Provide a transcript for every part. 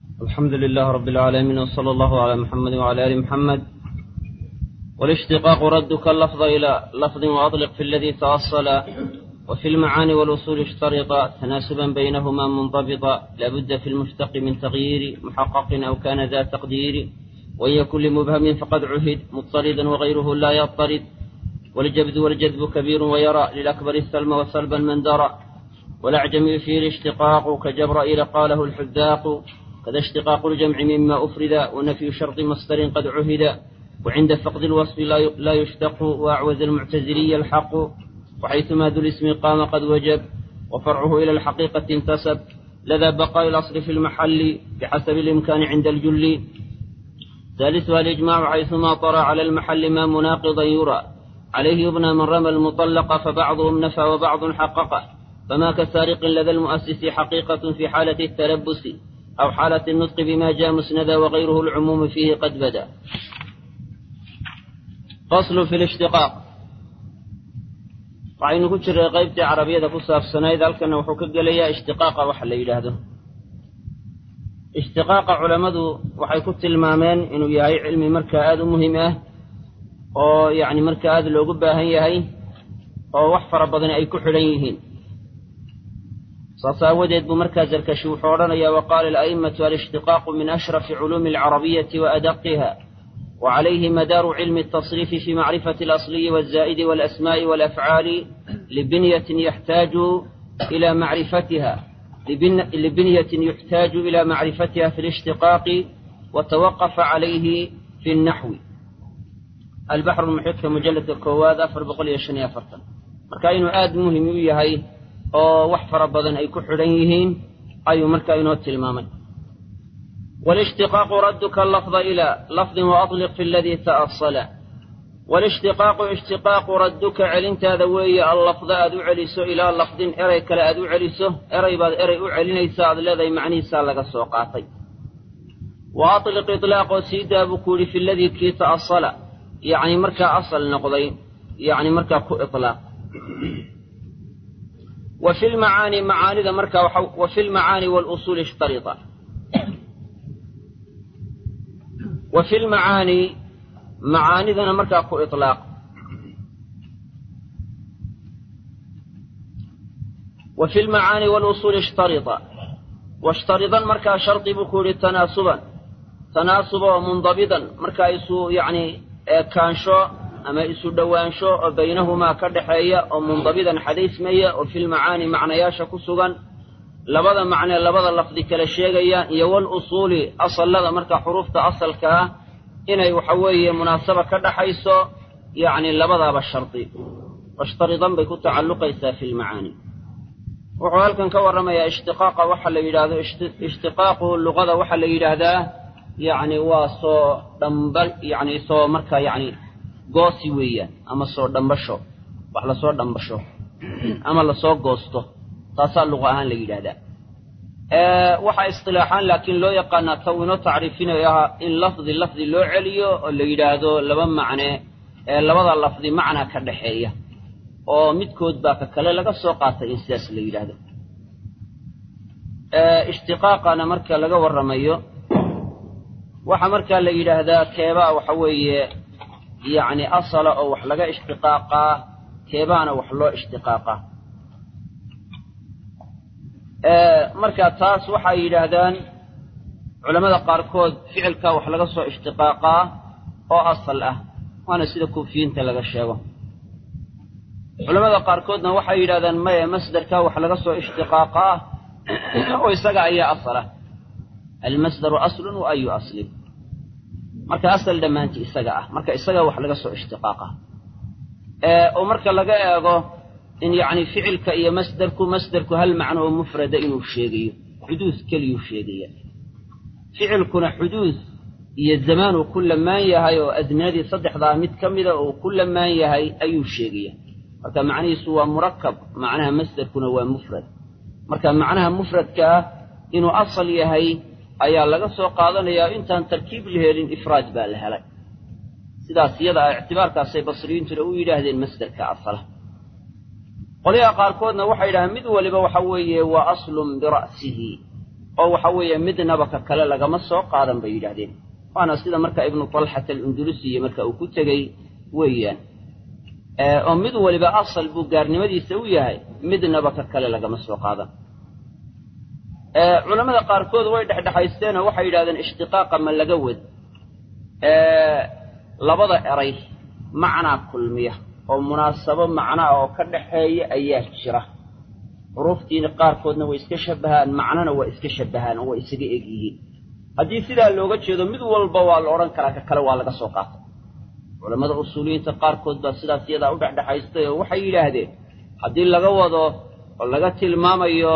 الحمد لله رب العالمين وصلى الله على محمد وعلى آل محمد والاشتقاق ردك اللفظ إلى لفظ وأطلق في الذي تأصل وفي المعاني والأصول اشترط تناسبا بينهما منضبطا لابد في المشتق من تغيير محقق أو كان ذا تقدير وإن يكن لمبهم فقد عهد مضطردا وغيره لا يضطرد والجبد والجذب كبير ويرى للأكبر السلم وسلبا من درى والأعجم فيه الاشتقاق كجبرائيل قاله الحذاق كذا اشتقاق الجمع مما أفرد ونفي شرط مصدر قد عهد وعند فقد الوصف لا يشتق وأعوز المعتزلي الحق وحيثما ذو الاسم قام قد وجب وفرعه إلى الحقيقة انتسب لذا بقاء الأصل في المحل بحسب الإمكان عند الجل ثالثها الإجماع حيثما طرى على المحل ما مناقضا يرى عليه يبنى من رمى المطلق فبعضهم نفى وبعض حققه فما كسارق لدى المؤسس حقيقة في حالة التلبس أو حالة النطق بما جاء مسندا وغيره العموم فيه قد بدا فصل في الاشتقاق waxaynu ku jiray qaybtii carabiyada ku saabsanayd halkana wuxuu ka gelayaa ishtiqaaqa waxa la yidhaahdo ishtiqaaqa culammadu waxay ku tilmaameen inuu yahay cilmi markaa aada u muhiim ah oo yacni markaa aada loogu baahan yahay oo wax fara badan ay ku xidhan yihiin saas aawadeed buu markaa zarkashi wuxuu odhanayaa waqaala ala'imatu alishtiqaaqu min ashrafi culuumi alcarabiyati wa adaqiha وعليه مدار علم التصريف في معرفة الأصلي والزائد والأسماء والأفعال لبنية يحتاج إلى معرفتها لبنية يحتاج إلى معرفتها في الاشتقاق وتوقف عليه في النحو البحر المحيط في مجلة الكواد أفر بقول يشني أفرتا مركاين آد مهم يهي أو وحفر بدن أي كحرينهين أي مركاين تلماما والاشتقاق ردك اللفظ إلى لفظ وأطلق في الذي تأصل والاشتقاق اشتقاق ردك علنت ذوي اللفظ أدو علسو إلى لفظ إري كلا أدو علسو إري بعد إري أعلنيس الذي معني سالك السوقاتي وأطلق إطلاق سيدا بكول في الذي كي تأصل يعني مركا أصل نقضي يعني مركا كو إطلاق وفي المعاني معاني ذا مركا وفي المعاني والأصول اشترطا وفي المعاني معاني ذا مركا كو إطلاق وفي المعاني والأصول اشترطا واشترطا مركا شرط بكور تناسبا تناسبا ومنضبطا مركا يسو يعني كانشو أما يسو دوانشو بينهما كدحية ومنضبطا حديث مية وفي المعاني معنى ياشا كسوغا labada macnee labada lafdi kala sheegayaan iyo wal usuuli asallada marka xuruufta asalka ah inay waxa weeye munaasaba ka dhaxayso yacni labadaaba shardi washtaridan bay ku tacalluqaysaa fi lmacaani wuxuu halkan ka warramayaa ishtiqaaqa waxa la yidhaahdo ishtiqaaqu luqada waxaa la yidhaahdaa yacni waa soo dhambal yacni soo marka yacni goosi weeyaan ama soo dhambasho wax lasoo dhambasho ama lasoo goosto taasaa luqa ahaan la yidhaahdaa waxaa istilaaxaan laakiin loo yaqaanaa taw inoo tacriifinayo ah in lafdi lafdi loo celiyo oo la yidhaahdo laba macne ee labada lafdi macna ka dhaxeeya oo midkood baa ka kale laga soo qaatay in sidaas la yidhaahdo ishtiqaaqana marka laga warramayo waxaa markaa la yidhaahdaa keebaa waxa weeye yacni asala oo wax laga ishtiqaaqaa keebaana wax loo ishtiqaaqaa marka taas waxay yidhaahdaan culammada qaarkood ficilka wax laga soo ishtiqaaqaa oo asal ah waana sida kuufiyiinta laga sheego culamada qaarkoodna waxay yidhahdaan maya masderka wax laga soo ishtiqaaqaa oo isaga ayaa asal ah almasdaru aslun wa ayu aslin marka asal dhammaanti isaga ah marka isaga wax laga soo ishtiqaaqaa oo marka laga eego in yacni ficilka iyo masderku masderku hal macno oo mufrada inuu sheegayo xuduud keliyuu sheegaya ficilkuna xuduud iyo zamaan uu ku lamaan yahay oo adminadii saddexdaa mid ka mida uu ku lamaan yahay ayuu sheegaya marka macnihiisu waa murakab macnaha masderkuna waa mufrad marka macnaha mufradka ah inuu asal yahay ayaa laga soo qaadanayaa intaan tarkiib la helin ifraad baa la helay sidaas iyada ah ictibaarkaasay basriyiintuna u yidhaahdeen masderka asala qolyaha qaarkoodna waxay yidhahdeen mid waliba waxa weeye waa aslun bira'sihi oo waxa weeye midnaba ka kale lagama soo qaadan bay yidhahdeen waana sida marka ibnu talxat alundulusiya marka uu ku tegey weeyaan oo mid waliba asal buu gaarnimadiisa u yahay midnaba ka kale lagama soo qaadan culammada qaarkood way dhexdhexaysteenoo waxay yidhahdeen ishtiqaaqa ma laga wad labada eray macnaa kulmiya oo munaasabo macnaa oo ka dhaxeeya ayaa jira xuruuftiina qaarkoodna way iska shabbahaan macnona waa iska shabbahaan oo waa isaga eg yihiin haddii sidaa looga jeedo mid walba waa la odhan karaa ka kale waa laga soo qaatay culammada usuuliyiinta qaarkood baa sidaas iyadaa u dhexdhexaystay oo waxay yidhaahdeen haddii laga wado oo laga tilmaamayo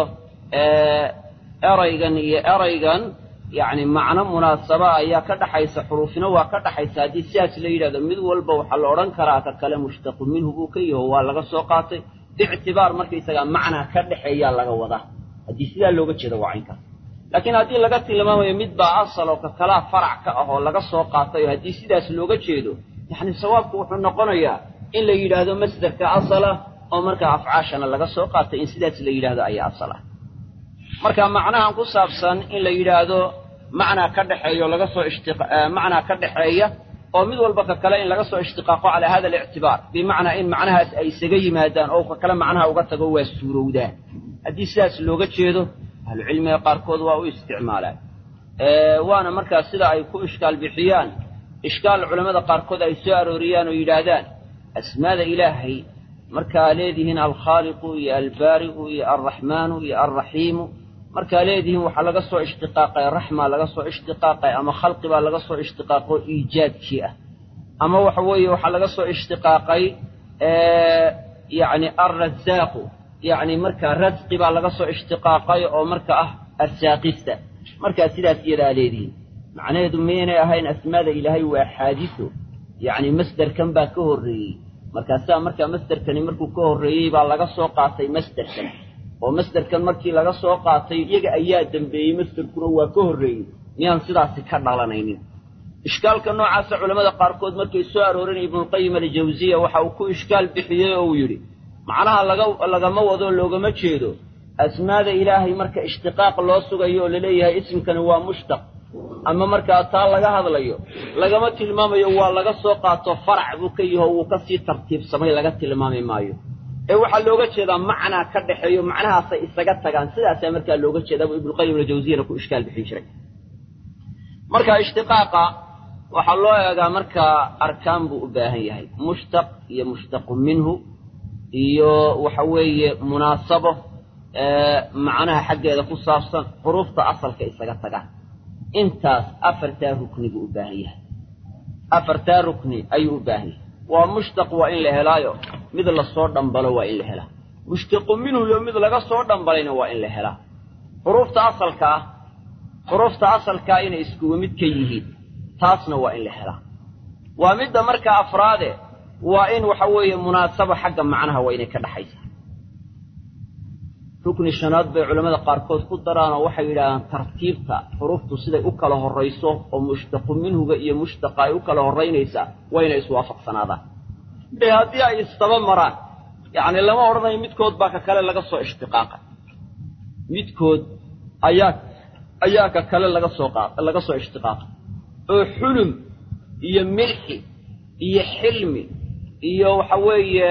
eraygan iyo eraygan yacni macno munaasaba ayaa ka dhaxaysa xuruufina waa ka dhaxaysa haddii sidaas la yidhahdo mid walba waxaa la odhan karaa ka kale mushtaqu minhu buu ka yaho waa laga soo qaatay biictibaar markaysagaa macnaa ka dhexeeyaa laga wadaa haddii sidaa looga jeedo waa caynkaas laakiin haddii laga tilmaamayo mid baa asal oo ka kalaa farac ka ah oo laga soo qaatay oo haddii sidaas looga jeedo yacni sawaabku wuxuu noqonayaa in la yidhaahdo masderka asala oo markaa afcaashana laga soo qaatay in sidaas la yidhaahdo ayaa asal ah marka macnahan ku saabsan in la yidhaahdo macnaa ka dhexeeya oo laga soo ishtimacnaa ka dhexeeya oo mid walba ka kale in laga soo ishtiqaaqo calaa hada alictibaar bimacnaa in macnahaas ay isaga yimaadaan oo ka kale macnaha uga tago waa suurowdaan haddii sidaas looga jeedo ahlucilmiga qaarkood waa u isticmaalaan waana markaa sida ay ku ishkaal bixiyaan ishkaal culammada qaarkood ay soo arooriyaan oo yidhaahdaan asmaada ilaahay markaa leedihiin alkhaaliqu iyo albaari'u iyo alraxmaanu iyo alraxiimu markaa leedihiin waxaa laga soo ishtiqaaqay raxma laga soo ishtiqaaqay ama khalqi baa laga soo ishtiqaaqo iijaadkii ah ama waxa weeye waxaa laga soo ishtiqaaqay yacni alrasaaqu yacni markaa rasqi baa laga soo ishtiqaaqay oo marka ah arsaaqista markaa sidaas iyadaa leedihiin macnaheedu miyaynay ahayn asmaada ilaahay waa xaadiso yacni masderkan baa ka horreeyey markaasaa markaa masderkani markuu ka horreeyey baa laga soo qaatay masderkan oo masderkan markii laga soo qaatay iyaga ayaa dembeeyey masderkuna waa ka horreeyey miyaan sidaasi ka dhalanaynin ishkaalka noocaasa culammada qaarkood markay soo aroorinaya ibnulqayim aljawsiya waxa uu ku ishkaal bixiyey oo uu yidhi macnaha laga lagama wado loogama jeedo asmaada ilaahay marka ishtiqaaq loo sugayo oo laleeyahay isimkani waa mushtaq ama markaa taa laga hadlayo lagama tilmaamayo waa laga soo qaato farac buu ka yaho wuu ka sii tartiibsamay laga tilmaami maayo ee waxaa looga jeedaa macnaa ka dhexeeyo macnahaasay isaga tagaan sidaasaa markaa looga jeedaa buu ibnuqayim aljawsiyana ku ishkaal bixin jiray marka ishtiqaaqa waxaa loo eegaa markaa arkaan buu u baahan yahay mushtaq iyo mushtaqu minhu iyo waxa weeye munaasabo macnaha xaggeeda ku saabsan xuruufta asalka isaga tagaan intaas afartaa rukni buu u baahan yahay afartaa rukni ayuu u baahan yahay waa mushtaq waa in la helaayo mid lasoo dhambalo waa in la helaa mushtaqu minhu iyo mid laga soo dhambalayna waa in la helaa xuruufta asalka ah xuruufta asalkaa inay iskuwa mid ka yihiin taasna waa in la helaa waa midda markaa afraade waa in waxa weeye munaasabo xagga macnaha waa inay ka dhaxaysa rukni shanaad bay culammada qaarkood ku daraan oo waxay yidhaahdaan tartiibta xuruuftu siday u kala horrayso oo mushtaqu minhuga iyo mushtaqa ay u kala horraynaysaa waa inay iswaafaqsanaadaan de haddii ay istaba maraan yacni lama odhanayo midkood baa ka kale laga soo ishtiqaaqa midkood ayaa ayaa ka kale laga soo qa laga soo ishtiqaaqa oo xulum iyo milxi iyo xilmi iyo waxa weeye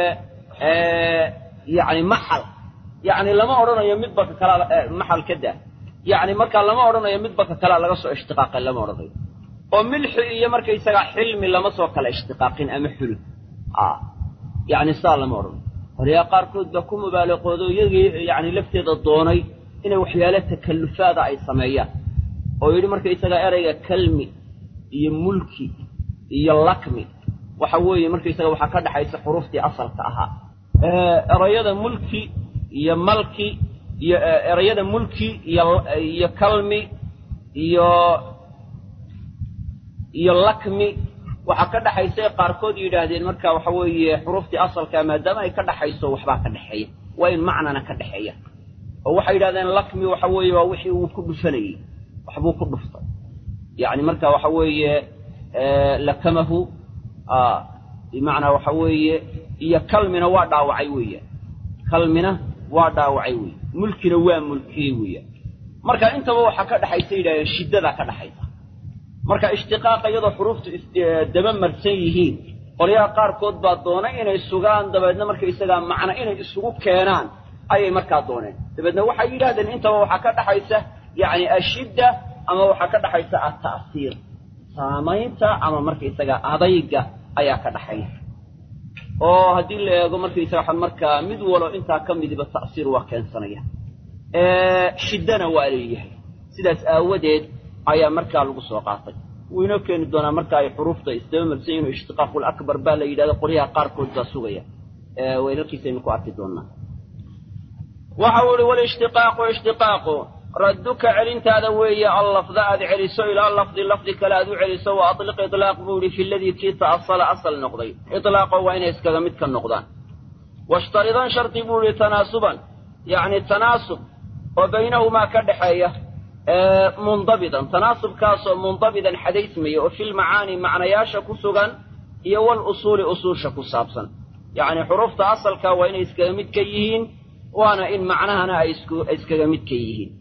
yacni maxal yacni lama odhanayo midba ka kalaa maxal ka daa yacni markaa lama odhanayo midba ka kalaa laga soo ishtiqaaqay lama odhanayo oo milxi iyo markaysagaa xilmi lama soo kala ishtiqaaqin ama xulum a yacni saa lama odhanayo horyaa qaarkood baa ku mubaaliqoodo iyagii yacni lafteeda doonay inay waxyaalo takallufaada ay sameeyaan oo yidhi markaysagaa erayga kalmi iyo mulki iyo lakmi waxa weeye markaysaga waxaa ka dhaxaysa xuruuftii asalka ahaa erayada mulki iyo malki iyo erayada mulki iyo iyo kalmi iyo iyo lakmi waxaa ka dhaxaysay qaarkood yidhaahdeen marka waxa weeye xuruuftii asalkaa maadaama ay ka dhaxayso waxbaa ka dhexeeya waa in macnana ka dhexeeya oo waxay yidhahdeen lakmi waxa weeye waa wixii uu ku dhufanayey waxbuu ku dhuftay yacni marka waxa weeye lakamahu bimacnaa waxa weeye iyo kalmina waa dhaawacay weeyaan kalmina waa dhaawacay weeye mulkina waa mulkiyey weeyaan marka intaba waxaa ka dhexaysa yidhahdeen shiddadaa ka dhexaysa marka ishtiqaaqa iyadoo xuruuftu daba marsan yihiin qolyaha qaarkood baa doonay inay sugaan dabeedna markaysagaa macno inay isugu keenaan ayay markaa dooneen dabeedna waxay yidhahdeen intaba waxaa ka dhexaysa yacni ashidda ama waxaa ka dhexaysa alta'siir saamaynta ama markaysagaa adayga ayaa ka dhexaysa oo haddii la eego markaysaga markaa mid walo intaa ka midiba ta'siir waa keensanaya shiddana waa leeyahay sidaas aawadeed ayaa markaa lagu soo qaatay wuu inoo keeni doonaa marka ay xuruufta isdaba marsan inuu ishtiqaaqul akbar baa la yidhahda qolyaha qaarkood baa sugaya weynarkiisaynu ku arki doonaa waxa uu ihi walishtiqaaqu ishtiqaaqu radduka celintaada weeye allafda aad celiso ilaa lafdi lafdi kale aad u celiso wa atliq itlaaq buu yihi fi ladii kii ta'asala asal noqday itlaaqo waa inay iskaga mid ka noqdaan washtaridan shardi buu yihi tanaasuban yacni tanaasub oo baynahumaa ka dhexeeya mundabidan tanaasubkaasoo mundabidan xadaysmaya oo filmacaani macnayaasha ku sugan iyo wal usuuli usuusha ku saabsan yacni xuruufta asalka waa inay iskaga mid ka yihiin waana in macnahana ay iskaga mid ka yihiin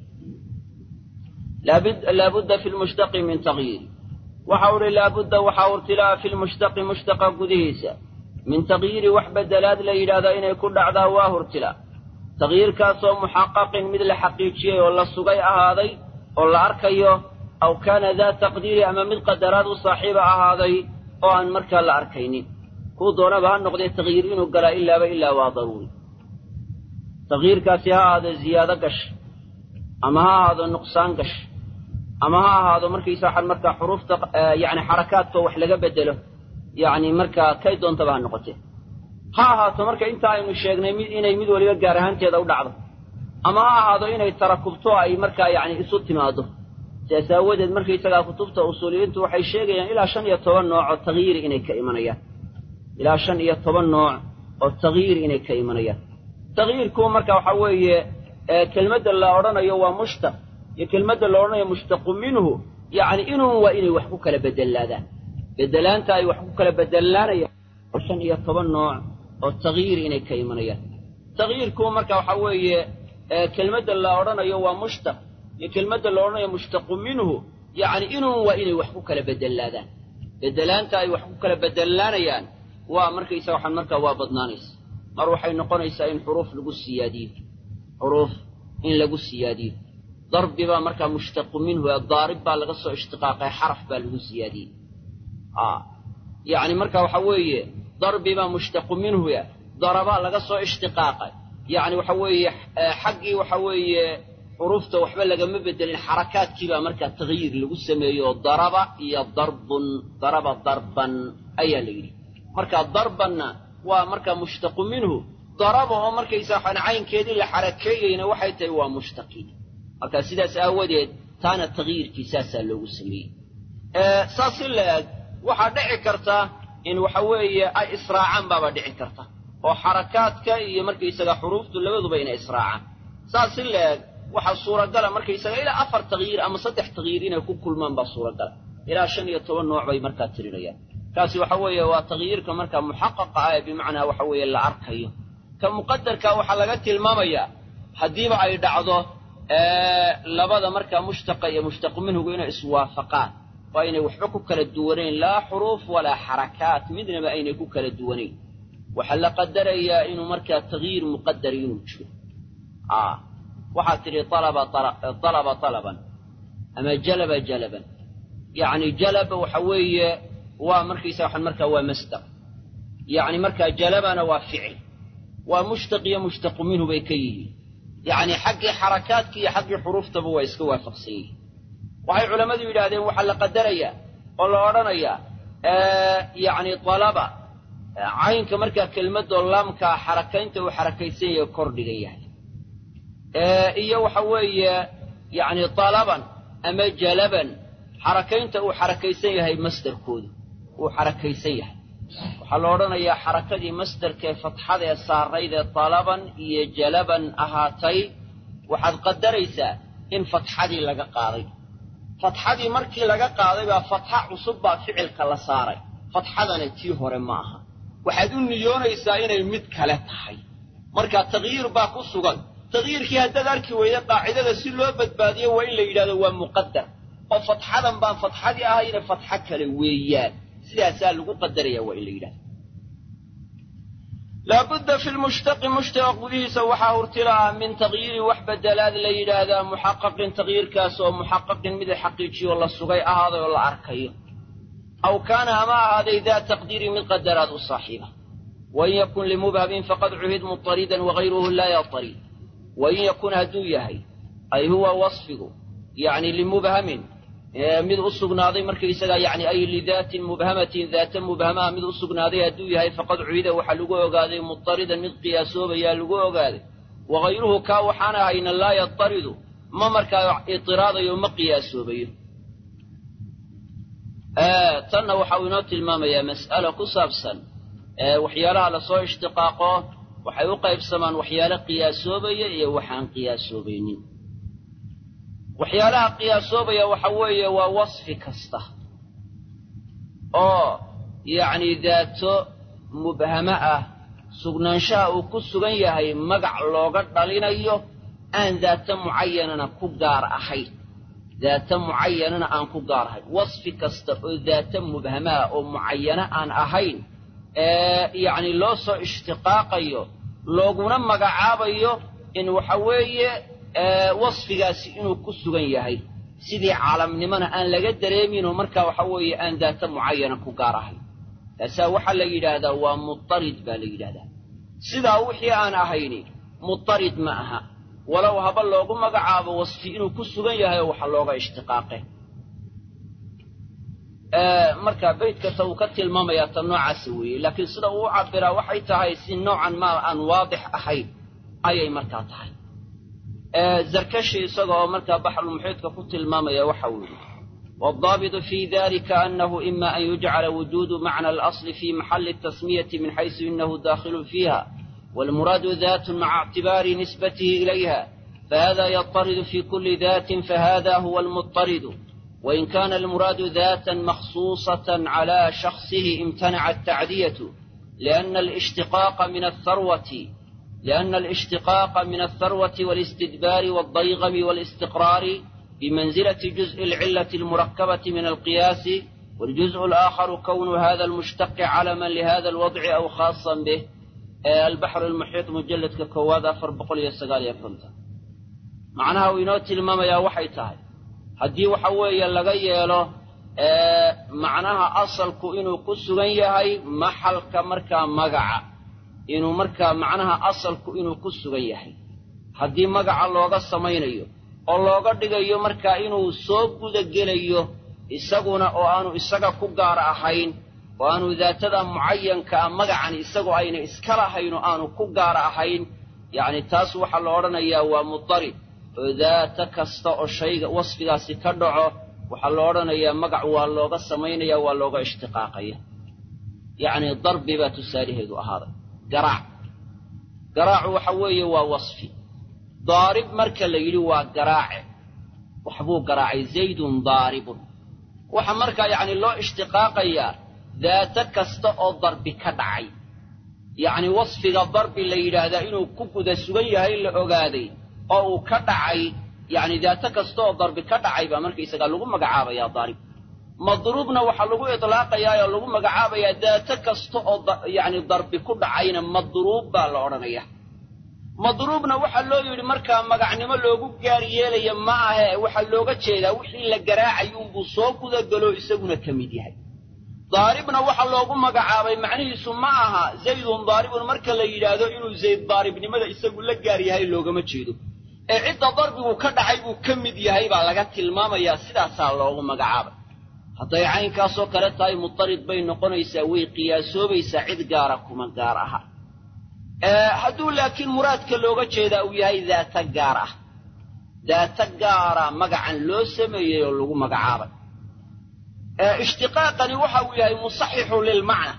laabudda fi lmushtaqi min tagyiiri waxau uhi laabudda waxaa urtilaa fi lmushtaqi mushtaqa gudihiisa min tagyiiri wax bedelaad la yidhaahdaa inay ku dhacdaa waa hurtila tagyiirkaasoo muxaqaqin mid la xaqiijiyey oo la sugay ahaaday oo la arkayo aw kaana daa taqdiiri ama mid qadaraad u saaxiiba ahaaday oo aan markaa la arkaynin kuu doonaba ha noqdee tagyiir inuu galaa ilaaba ilaa waa daruuri tagyiirkaasi ha ahaado ziyaado gash ama ha ahaado nuqsaan gash ama ha ahaado markaysa waxaan markaa xuruufta yacni xarakaadka wax laga bedelo yacni markaa kay doontaba ha noqotee ha ahaato marka inta aynu sheegnay mid inay mid waliba gaar ahaanteeda u dhacdo ama ha ahaado inay tarakubto ay markaa yacni isu timaado sidaas aawadeed markaysagaa kutubta usuuliyiintu waxay sheegayaan ilaa shan iyo toban nooc oo tagyiiri inay ka imanayaan ilaa shan iyo toban nooc oo tagyiiri inay ka imanayaan tagyiirku marka waxaa weeye kelmadda la odhanayo waa mushtaq iyo kelmadda la odhanayo mushtaqu minhu yacni inuu waa inay wax ku kala bedelaadaan bedelaanta ay wax ku kala bedelaanayaan shan iyo toban nooc oo tagyiiri inay ka imanayaan tagyiirku marka waxaa weeye kelmadda la odhanayo waa mushtaq iyo kelmadda la odhanayo mushtaqu minhu yacni inuu waa inay wax ku kala bedelaadaan bedelaanta ay wax ku kala bedelaanayaan waa markaysa waxaan markaa waa badnaanaysa mar waxay noqonaysaa in xuruuf lagu siyaadiyo xuruuf in lagu siyaadiyo darbi baa markaa mushtaqu minhu ee daarib baa laga soo ishtiqaaqay xaraf baa lagu siyaadiyey yacni marka waxa weeye darbi baa mushtaqu minhu e daraba laga soo ishtiqaaqay yacni waxa weeye xaggii waxa weeye xuruufta waxba lagama bedelin xarakaadkii baa markaa tagyiir lagu sameeyey oo daraba iyo darbun daraba darban ayaa la yidhi marka darbanna waa markaa mushtaqu minhu daraba oo markaysa waxaan caynkeedii la xarakeeyeyna waxay tahay waa mushtaqi marka sidaas aawadeed taana tagyiirkii saasaa loogu sameeyey saas si la eg waxaa dhici karta in waxa weeye ay israacaan baaba dhici karta oo xarakaadka iyo markaysaga xuruuftu labaduba inay israacaan saas si la eg waxaa suuragala markaysaga ilaa afar tagyiir ama saddex tagyiir inay ku kulmaan baa suuragala ilaa shan iyo toban nooc bay markaa tirinayaan kaasi waxa weeye waa tagyiirka markaa muxaqaqa ah ee bimacnaa waxa weeye la arkayo ka muqadarka waxaa laga tilmaamayaa haddiiba ay dhacdo labada markaa mushtaqa iyo mushtaqu minhugu inay iswaafaqaan oo aynay waxba ku kala duwanayn laa xuruuf walaa xarakaat midnaba aynay ku kala duwanayn waxaa la qadarayaa inuu markaa tagyiir muqadari inuu jiro waxaad tidhi alaba alaba alaban ama jalaba jalaban yacni jalaba waxa weeye waa markaysa waxaan markaa waa masdar yacni markaa jalabana waa ficil waa mushtaq iyo mushtaqu minhu bay ka yihiin yacni xaggii xarakaadka iyo xaggii xuruuftaba waa iska waafaqsan yihiin waxay culammadu yidhaahdeen waxaa la qadarayaa oo la odhanayaa yacni alaba caynka markaa kelmadoo laamkaa xarakaynta uu xarakaysan yahay kordhiga yahay iyo waxa weeye yacni talaban ama jalaban xarakaynta uu xarakaysan yahay masdarkoodu uu xarakaysan yahay waxaa la odhanayaa xarakadii masdarkee fatxada ee saarayd ee talaban iyo jalaban ahaatay waxaad qadaraysaa in fatxadii laga qaaday fatxadii markii laga qaaday baa fatxa cusub baa ficilka la saaray fatxadana tii hore ma aha waxaad u niyoonaysaa inay mid kale tahay marka tagyiir baa ku sugan taqyiirkii haddaad arki weyda qaacidada si loo badbaadiyo waa in la yidhahdo waa muqadar oo fatxadan baan fatxadii ahayne fatxo kale weeyaan sidaasaa lagu qadaraya waa in la yidhahdo laabudda fi lmushtaqi mushtaqa gudihiisa waxaa hurtila ah min taqyiiri wax bedelaad la yidhaahdaa muxaqaqin taqyiirkaas oo muxaqaqin mid xaqiijiyo la sugay ahaaday oo la arkayo aw kaana ama ahaaday daa taqdiiri mid qadaraad u saaxiiba wain yakun limubhamin faqad cuhid mutaridan wagayruhu laa yatarid wain yakun hadduu yahay ay huwa wasfigu yacni limubhamin mid u sugnaaday markaysagaa yani ay lidaatin mubhamatin daata mubhamaha mid u sugnaaday hadduu yahay faqad cuhida waxaa lagu ogaaday mutaridan mid qiyaasoobayaa lagu ogaaday wagayruhu kaa waxaan ahayna laa yataridu ma markaa itiraadayo ma qiyaasoobayo tanna waxau inoo tilmaamayaa mas'alo ku saabsan waxyaalaha lasoo ishtiqaaqo waxay u qaybsamaan waxyaalo qiyaasoobaya iyo waxaan qiyaasoobaynin waxyaalaha qiyaasoobaya waxa weeye waa wasfi kasta oo yacni daato mubhamo ah sugnaanshaha uu ku sugan yahay magac looga dhalinayo aan daato mucayanana ku gaar ahayn daata mucayanana aan ku gaar ahayn wasfi kasta oo daata mubhamaha oo mucayano aan ahayn ee yacni loo soo ishtiqaaqayo looguna magacaabayo in waxa weeye wasfigaasi inuu ku sugan yahay sidii caalamnimona aan laga dareeminoo markaa waxa weeye aan daata mucayana ku gaar ahayn taasaa waxaa la yidhaahdaa waa mutarid baa la yidhahdaa sidaa wixii aan ahayni mutarid ma aha walow haba loogu magacaabo wasfi inuu ku sugan yahay oo waxa looga ishtiqaaqe marka beydkasta uu ka tilmaamayaa ta noocaasa weeye laakiin sida uu u cabbiraa waxay tahay si noocan maa aan waadix ahayn ayay markaa tahay zarkashi isagaoo markaa baxrulmuxiidka ku tilmaamaya waxa uu yidhi waaldaabitu fii dalika annahu ima an yujcala wujuudu macna alasli fi maxalli tasmiyati min xaysu inahu daakhilun fiiha waalmuraadu daatun maca ictibaari nisbatihi ilayha fahada yataridu fi kuli datin fahada huwa almutaridu wain kana almuraadu daatan makhsuusatan cala shakhsihi imtanaca atacdiyatu liana alishtiqaaqa min atharwati لأن الاشتقاق من الثروة والاستدبار والضيغم والاستقرار بمنزلة جزء العلة المركبة من القياس والجزء الآخر كون هذا المشتق علما لهذا الوضع أو خاصا به البحر المحيط مجلد ككواد أفر بقول يسقال يفرمت معناها وينوتي الماما يا وحي تاي هدي وحوي لغاية له معناها أصل كإنه كسغن يهي محل كمركا مقعه inuu markaa macnaha asalku inuu ku sugan yahay haddii magaca looga samaynayo oo looga dhigayo markaa inuu soo gudagelayo isaguna oo aanu isaga ku gaar ahayn oo aanu daatada mucayankaa magacan isagoo ayna iska lahayn oo aanu ku gaar ahayn yacni taas waxaa la odhanayaa waa mudarib oo daata kasta oo shayga wasfigaasi ka dhaco waxaa la odhanayaa magac waa looga samaynaya waa looga ishtiqaaqaya yacni darbi baa tusaalaheedu ahaaday garaac garaacu waxa weeye waa wasfi daarib marka la yidhi waa garaace waxbuu garaacay zaydun daaribun waxa markaa yacni loo ishtiqaaqayaa daato kasta oo darbi ka dhacay yacni wasfiga darbi la yidhaahdaa inuu ku guda sugan yahay la ogaaday oo uu ka dhacay yacni daato kasta oo darbi ka dhacay baa markaysagaa lagu magacaabayaa daarib madruubna waxaa lagu itlaaqayaa oo lagu magacaabayaa daato kasta oo yacni darbi ku dhacayna madruub baa la odhanaya madruubna waxaa loo yidhi markaa magacnimo loogu gaar yeelaya ma ahe waxaa looga jeedaa wixii la garaacay unbuu soo gudagalo isaguna ka mid yahay daaribna waxaa loogu magacaabay macnihiisu ma aha zaydun daaribun marka la yidhaahdo inuu zayd daaribnimada isagu la gaar yahay loogama jeedo ee cidda darbigu ka dhacay buu ka mid yahay baa laga tilmaamayaa sidaasaa loogu magacaabay hadday caynkaasoo kale tahay mutarid bay noqonaysaa way qiyaasoobaysaa cid gaara kuma gaar aha hadduu laakiin muraadka looga jeedaa uu yahay daata gaar ah daata gaara magacan loo sameeyey oo lagu magacaabay ishtiqaaqani waxa uu yahay musaxixun lilmacna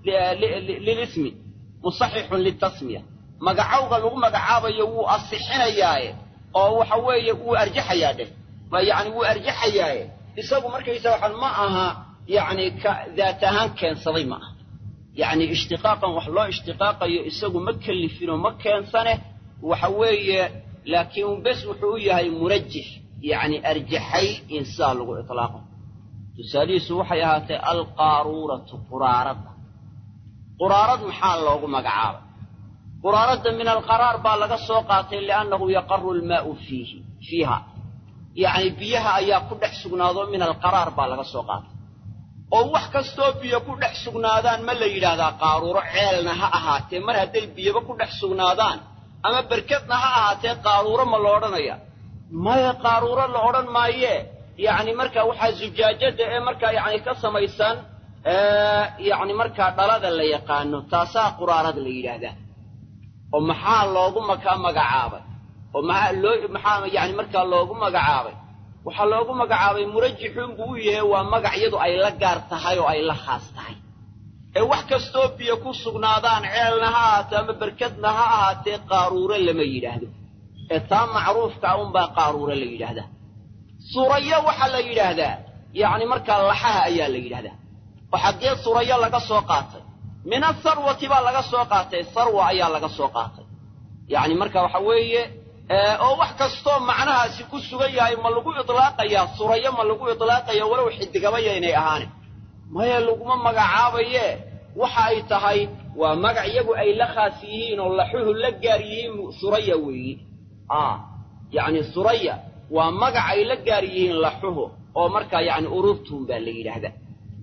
lilismi musaxixun litasmiya magacowga lagu magacaabayo wuu asixinayaaye oo waxa weeye wuu arjaxayaa dheh yacni wuu arjaxayaaye isagu markaysa waxaan ma aha yacni ka daat ahaan keensaday ma aha yacni ishtiqaaqan wax loo ishtiqaaqayo isagu ma kellifinoo ma keensane waxa weeye laakiin bes wuxuu u yahay murajix yacni arjaxay in sidaa lagu itlaaqo tusaalihiisu waxay ahaatay alqaaruuratu quraaradda quraarad maxaa loogu magacaabay quraaradda min alqaraar baa laga soo qaatay liannahu yaqaru almaa'u fiihi fiiha yacni biyaha ayaa ku dhex sugnaado min alqaraar baa laga soo qaatay oo wax kastoo biyo ku dhex sugnaadaan ma la yidhaahdaa qaaruuro ceelna ha ahaatee mar hadday biyaba ku dhex sugnaadaan ama berkedna ha ahaatee qaaruuro ma la odhanaya maya qaaruuro la odhan maayee yacni markaa waxaa zujaajada ee markaa yacni ka samaysan yacni markaa dhalada la yaqaano taasaa quraarad la yidhaahdaa oo maxaa loogu makaa magacaabay oo maxaa loo maxaa yacni markaa loogu magacaabay waxaa loogu magacaabay murajixuun buu u yahay waa magac iyadu ay la gaar tahay oo ay la khaas tahay ee wax kastoo biyo ku sugnaadaan ceelna ha ahaatee ama berkedna ha ahaatee qaaruure lama yidhaahdo ee taa macruufka unbaa qaaruure la yidhaahdaa surayo waxaa la yidhaahdaa yacni markaa laxaha ayaa la yidhahdaa oo xaggee surayo laga soo qaatay min asarwati baa laga soo qaatay sarwa ayaa laga soo qaatay yacni marka waxa weeye oo wax kastoo macnahaasi ku sugan yahay ma lagu itlaaqayaa surayo ma lagu itlaaqaya walow xidigabaya inay ahaane maya laguma magacaabaye waxa ay tahay waa magac iyagu ay la khaas yihiin oo laxuhu la gaar yihiin suraya weeyi yacni suraya waa magac ay la gaar yihiin laxuhu oo markaa yacni ururtuun baa la yidhaahdaa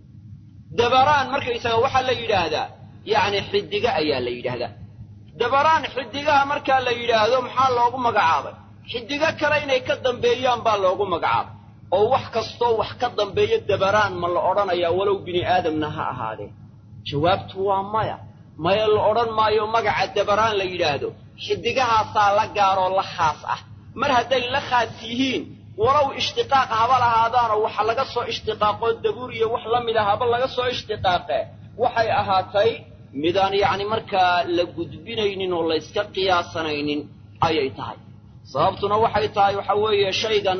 dabaraan markaysaga waxaa la yidhaahdaa yacni xidiga ayaa la yidhaahdaa dabaraan xidigaha markaa la yidhaahdo maxaa loogu magacaabay xidigo kale inay ka dambeeyaan baa loogu magacaabay oo wax kastoo wax ka dambeeya dabaraan ma la odhanayaa walow bini aadamna ha ahaadee jawaabtu waa maya maya la odhan maayo magaca dabaraan la yidhaahdo xidigahaasaa la gaaroo la khaas ah mar hadday la khaas yihiin walow ishtiqaaq haba lahaadaanoo waxa laga soo ishtiqaaqoo dabuur iyo wax la mid a haba laga soo ishtiqaaqee waxay ahaatay midaan yacni markaa la gudbinaynin oo layska qiyaasanaynin ayay tahay sababtuna waxay tahay waxa weeye shaygan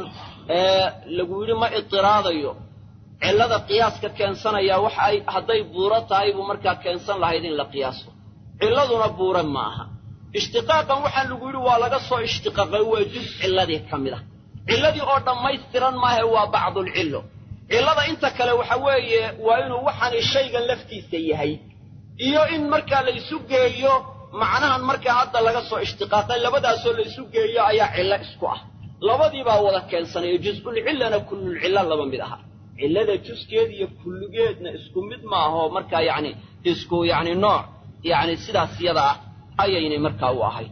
lagu yidhi ma itiraadayo cillada qiyaaska keensanaya waxa ay hadday buuro tahay buu markaa keensan lahayd in la qiyaaso cilladuna buure ma aha ishtiqaaqan waxaa lagu yidhi waa laga soo ishtiqaaqay waa juz cilladii ka mid ah cilladii oo dhammaystiran maahe waa bacdulcillo cillada inta kale waxa weeye waa inuu waxaani shaygan laftiisa yahay iyo in markaa la isu geeyo macnahan markaa hadda laga soo ishtiqaaqay labadaasoo la isu geeyo ayaa cillo isku ah labadii baa wada keensanaya juz'ulcillana kullulcilla laba mid aha cillada juskeed iyo kulligeedna isku mid maahoo markaa yacni isku yacni nooc yacni sidaas yada ah ayaynay markaa u ahayd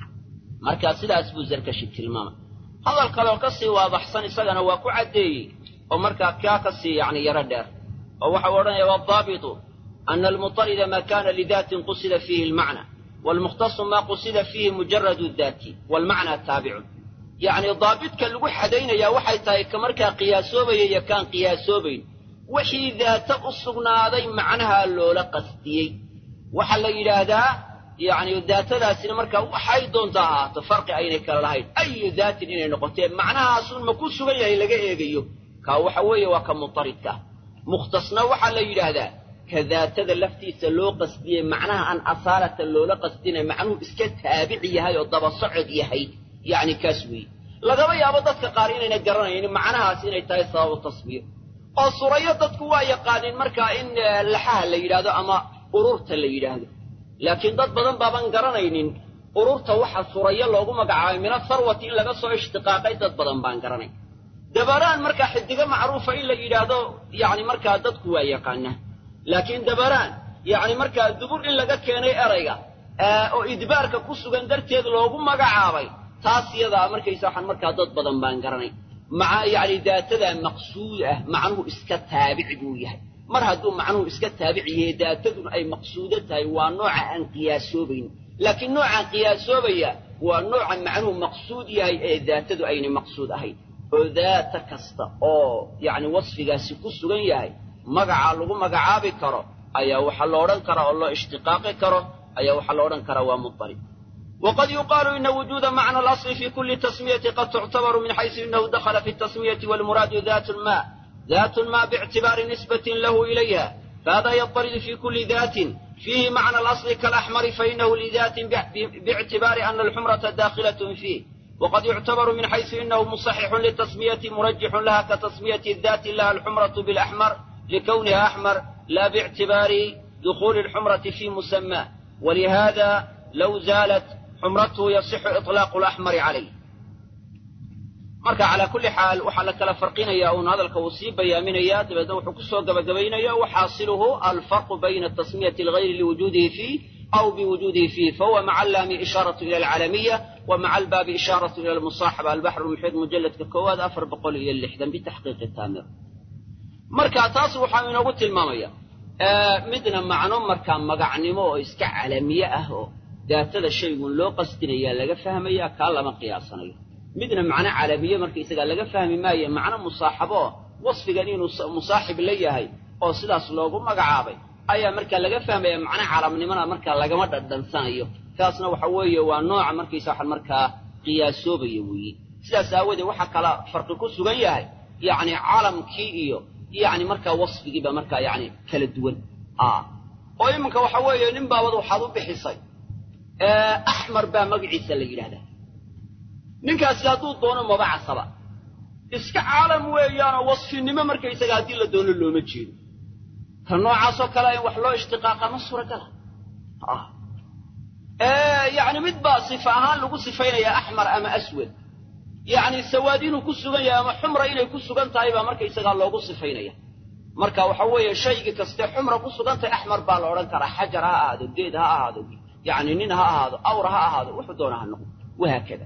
markaa sidaas buu zarkashi tilmaamay hadal kaleoo ka sii waadaxsan isagana waa ku caddeeyey oo markaa kaa ka sii yacni yaro dheer oo waxau odhanaya waadaabitu ana almutarida ma kana lidaatin qusida fiihi almacna waalmukhtasu ma qusida fiihi mujaradu daati waalmacna taabicun yacni daabidka lagu xadaynayaa waxay tahay ka markaa qiyaasoobaya iyo kaan qiyaasoobayn wixii daata u sugnaaday macnaha loola qasdiyey waxaa la yidhaahdaa yacni daatadaasina markaa waxay doontaa ahaato farqi aynay kala lahayn ayu daatin inay noqotee macnahaasun ma ku sugan yahay laga eegayo kaa waxa weeye waa ka mutaridka ah mukhtasna waxaa la yidhaahdaa ka daatada laftiisa loo qasdiyey macnaha aan asaalatan loola qasdinay macnuhu iska taabici yahay oo daba socod yahay yacni kaas weeye lagaba yaabo dadka qaar inayna garanaynin macnahaas inay tahay sababu tasbiir oo surayo dadku waa yaqaaniin markaa in laxaha la yidhaahdo ama ururta la yidhaahdo laakiin dad badan baaban garanaynin ururta waxa surayo loogu magacaabay mina sarwati in laga soo ishtiqaaqay dad badan baan garanay dabaraan markaa xidigo macruufa in la yidhaahdo yacni markaa dadku waa yaqaanaa laakiin dabaraan yacni markaa dubur in laga keenay erayga oo idbaarka ku sugan darteed loogu magacaabay taas yadaa markaysa waxaan markaa dad badan baan garanay maca yacni daatadaa maqsuud ah macnuhu iska taabic buu yahay mar hadduu macnuhu iska taabic yahay daatadun ay maqsuudo tahay waa nooca aan qiyaasoobayn laakiin noocaan qiyaasoobaya waa nooca macnuhu maqsuud yahay ee daatadu aynay maqsuud ahayn oo daata kasta oo yacni wasfigaasi ku sugan yahay magacaa lagu magacaabi karo ayaa waxaa lo odhan karaa oo loo ishtiqaaqi karo ayaa waxaa lo odhan karaa waa mudarib wqad yuqaalu ina wujuuda macna alasli fi kuli tasmiyati qad tuctabaru min xaysu inahu dakhala fi tasmiyati walmuraadu dat ma dat ma biictibaari nisbatin lahu ilayha fahada yataridu fi kuli datin فيه معنى الأصل كالأحمر فإنه لذات باعتبار أن الحمرة داخلة فيه وقد يعتبر من حيث إنه مصحح للتسمية مرجح لها كتسمية الذات لها الحمرة بالأحمر لكونها أحمر لا باعتبار دخول الحمرة في مسماه ولهذا لو زالت xumratuhu yasixu iطlaaqu laxmari calayh marka calaa kulli xaal waxaa la kala farqinayaa uun hadalka uu sii bayaaminayaa dabeedna wuxuu ku soo gabagabaynaya waxaasiluhu alfarqu bayna tasmiyati algayri liwujuudihi fiih aw biwujuudihi fiih fahuwa maca allaami ishaaratu ila alcalamiya wa maca albaabi ishaaratu ila almusaaxaba albaxru lmuxiid mujalladka koowaad afar boqol iyo lixdan bitaxqiiqi taamir marka taas waxaa inoogu tilmaamaya midna macno markaa magacnimo oo iska calamiye ah oo daatada shaygun loo qasdinayaa laga fahmaya kaa lama qiyaasanayo midna macno calamiye markaisagaa laga fahmi maayo macno musaaxabo oo wasfigan inuu musaaxib la yahay oo sidaas loogu magacaabay ayaa markaa laga fahmaya macno calamnimona markaa lagama dhadhansanayo taasna waxa weeye waa nooca markaysa waxaan markaa qiyaasoobaya weeye sidaas aawoodee waxaa kala farqi ku sugan yahay yacni calamkii iyo yacni markaa wasfigiiba markaa yacni kala duwan oo iminka waxa weeye nin baabad waxaad u bixisay axmar baa magaciisa la yidhahdaa ninkaasi hadduu doono mabacasaba iska caalam weeyaanoo wasfinimo markaysaga haddii la doono looma jeedo ka noocaasoo kale in wax loo ishtiqaaqa ma suuragala yacni mid baa sifa ahaan lagu sifaynayaa axmar ama aswad yacni sawaad inuu ku sugan yahay ama xumra inay ku sugan tahay baa markaysagaa loogu sifaynaya marka waxa weeye shaygii kaste xumra ku sugan tahay axmar baa la odhan karaa xajar ha ahaado geed ha ahaado yacni nin ha ahaado awr ha ahaado wuxuu doona ha noqdo wahaakada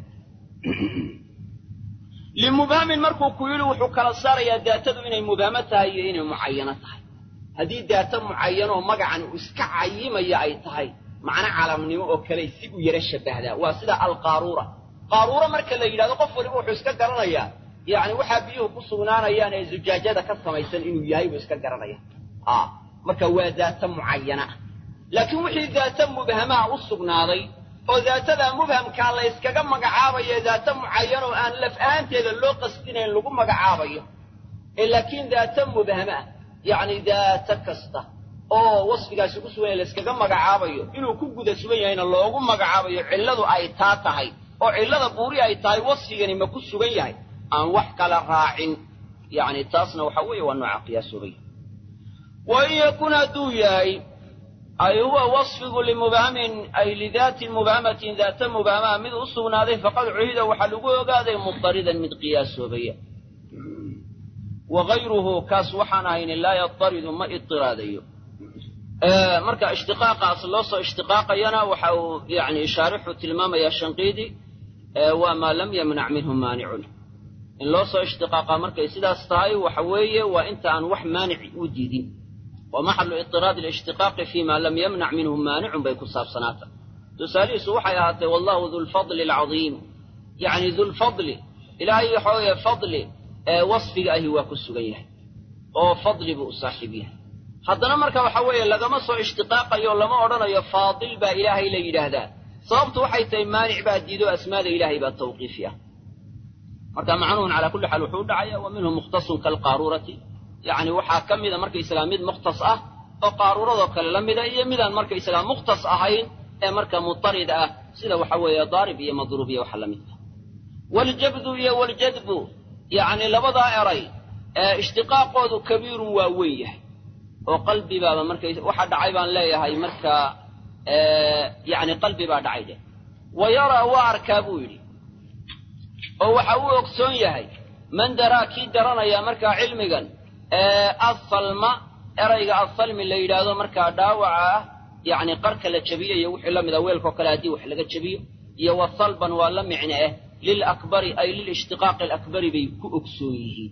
limubhamin markuu ku yidhi wuxuu kala saarayaa daatadu inay mubhamo tahay iyo inay mucayano tahay haddii daata mucayanoo magacan uu iska cayimaya ay tahay macno calamnimo oo kale si u yaro shabbahdaa waa sida alqaaruura qaaruura marka la yidhahdo qof waliba wuxuu iska garanayaa yacni waxaa biyuhu ku sugnaanayaan ee zujaajada ka samaysan inuu yahay buu iska garanaya marka waa daata mucayana ah laakiin wixii daata mubhamaa u sugnaaday oo daatadaa mubhamkaa la yskaga magacaabayo daata mucayan oo aan laf ahaanteeda loo qasdinayn lagu magacaabayo ee laakiin daata mubhama yacni daata kasta oo wasfigaasi ku sugan yahay la yskaga magacaabayo inuu ku guda sugan yahayna loogu magacaabayo cilladu ay taa tahay oo cillada buuri ay tahay wasfigani ma ku sugan yahay aan wax kala raacin yacni taasna waxa weeye waa nooca qiyaasoobay wa in yakun hadduu yahay ay huwa wasfigu limubhamin ay lidaatin mubhamatin daata mubhamaa mid u sugnaaday faqad cuhida waxaa lagu ogaaday mudaridan mid qiyaasoobaya wa gayruhu kaas waxaan ahayni laa yadaridu ma idiraadayo marka ishtiqaaqaas loo soo ishtiqaaqayana waxa uu yani shaarixu tilmaamayaa shanqiidi waa maa lam yamnac minhu maanicun in loo soo ishtiqaaqaa markay sidaas tahay waxa weeye waa inta aan wax maanic u diidin wa maxalu idiraadi alishtiqaaqi fima lam yamnac minhu maanicun bay ku saabsanaata tusaalihiisu waxay ahaatay wallahu dulfadli alcadiim yacni dulfadli ilaahay waxa weeye fadli ee wasfiga ahi waa ku sugan yahay oo fadli buu u saaxiib yahay haddana marka waxa weeye lagama soo ishtiqaaqayo lama odhanayo faadil baa ilaahay la yidhaahdaa sababtu waxay tahay maanic baa diido asmaada ilaahay baa tawqiifi ah marka macnuhun calaa kulli xaal wuxuu u dhacaya wa minhu mukhtasun kaalqaaruurati yacni waxaa ka mida markaysagaa mid mukhtas ah oo qaaruuradoo kale la mida iyo midaan markaysagaa mukhtas ahayn ee marka mutarid ah sida waxa weeye daarib iyo madruub iyo waxa la midka waljabdu iyo waljadbu yacni labadaa eray ee ishtiqaaqoodu kabiirun waa weyn yahay oo qalbi baaba markay waxa dhacay baan leeyahay markaa yacni qalbi baa dhacay dheh wa yaraa waa arkaa buu yidhi oo waxa uu ogsoon yahay man daraa kii garanaya markaa cilmigan asalma erayga asalmi la yidhaahdo markaa dhaawaca ah yacni qarka la jebiyo iyo wixii la mida weelkao kale haddii wax laga jebiyo iyo wa salban waa la micne ah lilakbari ay lilishtiqaaqi alakbari bay ku ogsoon yihiin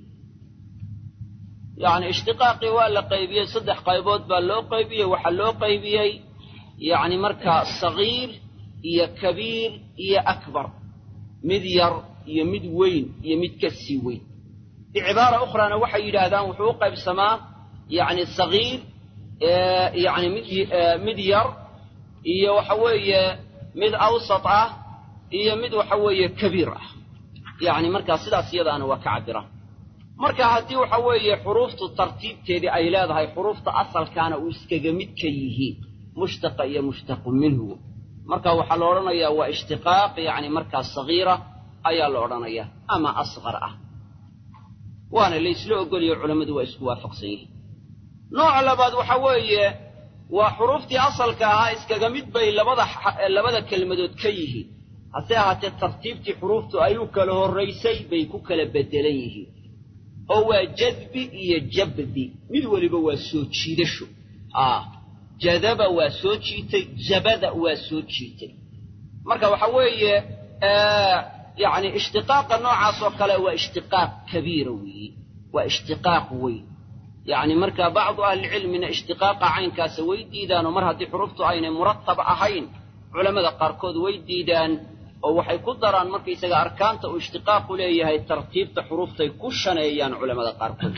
yacni ishtiqaaqii waa la qaybiyey saddex qaybood baa loo qaybiyey waxaa loo qaybiyey yacni markaa sagiir iyo kabiir iyo akbar mid yar iyo mid weyn iyo mid ka sii weyn bicibaara ukhrana waxay yidhaahdaan wuxuu u qaybsamaa yacni sagiir yacni mid mid yar iyo waxa weeye mid awsat ah iyo mid waxa weeye kabiir ah yacni markaa sidaas iyadaana waa ka cabiraan marka haddii waxa weeye xuruuftu tartiibteedii ay leedahay xuruufta asalkaana uu iskaga mid ka yihiin mushtaqa iyo mushtaqu minhu marka waxaa la odhanayaa waa ishtiqaaq yacni markaa sagiira ayaa la odhanayaa ama asqar ah waana laysla ogoliyo culammadu waa isku waafaqsan yihiin nooca labaad waxa weeye waa xuruuftii asalka ahaa iskaga mid bay labada labada kelmadood ka yihiin hase ahaatee tartiibtii xuruuftu ay u kala horraysay bay ku kala beddelan yihiin oo waa jadbi iyo jabdi mid weliba waa soo jiidasho ah jadaba waa soo jiitay jabada waa soo jiitay marka waxa weeye yacni ishtiqaaqa noocaas oo kale waa ishtiqaaq kabiira weeye waa ishtiqaaq weyn yacni marka bacdu ahlicilmina ishtiqaaqa caynkaasa way diidaanoo mar haddii xuruuftu aynay muratab ahayn culammada qaarkood way diidaan oo waxay ku daraan markaysaga arkaanta uu ishtiqaaqu leeyahay tartiibta xuruuftay ku shaneeyaan culammada qaarkood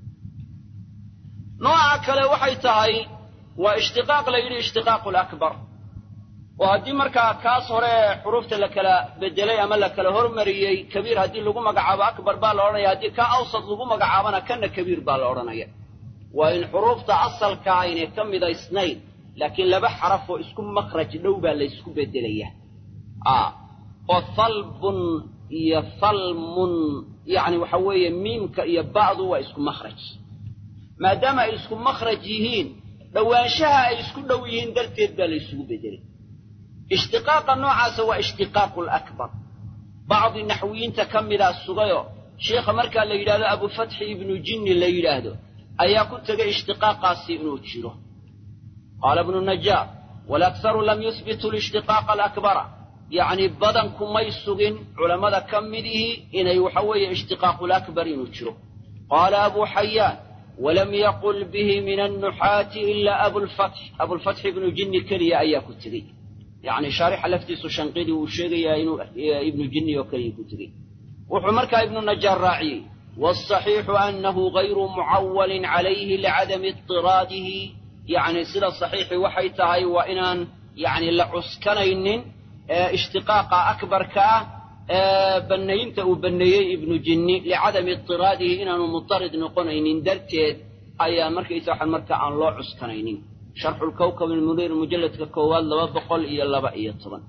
nooca kale waxay tahay waa ishtiqaaq la yidhi ishtiqaaqu lakbar oo haddii markaa kaas hore xuruufta la kala bedelay ama la kala hormariyey kabiir haddii lagu magacaabo akbar baa la odhanaya haddii ka awsad lagu magacaabona kana kabiir baa la odhanaya waa in xuruufta asalka aynay ka midaysnayn laakiin laba xaraf oo isku makhraj dhow baa laysku bedelaya oo halbun iyo halmun yacni waxa weeye miimka iyo ba'du waa isku makhraj maadaama ay isku makhraj yihiin dhowaanshaha ay isku dhow yihiin darteed baa laysugu bedelay ishtiqaaqa noocaasa waa ishtiqaaqu lakbar bacdi naxwiyiinta ka midaa sugayo sheikha markaa la yidhahdo abufatxi ibnu jinni la yidhaahdo ayaa ku tegay ishtiqaaqaasi inuu jiro qaala ibnu najaar walakharu lam yuhbitu lishtiqaaqa alakbara yacni badanku may sugin culammada ka midihii inay waxa weeye ishtiqaaqu lakbar inuu jiro qaala abu xayaan walam yaqul bihi min annuxaati ila abulfatx abulfatx ibnu jinni keliya ayaa ku tegey yacni shaarixa laftiisu shanqidii uu sheegayaa inuu ibnu jinni oo keliya ku tegey wuxuu markaa ibnu najaar raaciyey waalsaxiixu annahu gayru mucawalin calayhi licadami idiraadihi yacni sida saxiixi waxay tahay waa inaan yacni la cuskanaynin ishtiqaaqa akbarka ah bannaynta uu banneeyey ibnu jinni licadami idiraadihi inaanu mutarid noqonaynin darteed ayaa markaysa waxaan marka aan loo cuskanaynin sharxulkawkab almuniir mujalladka koowaad laba boqol iyo laba iyo toban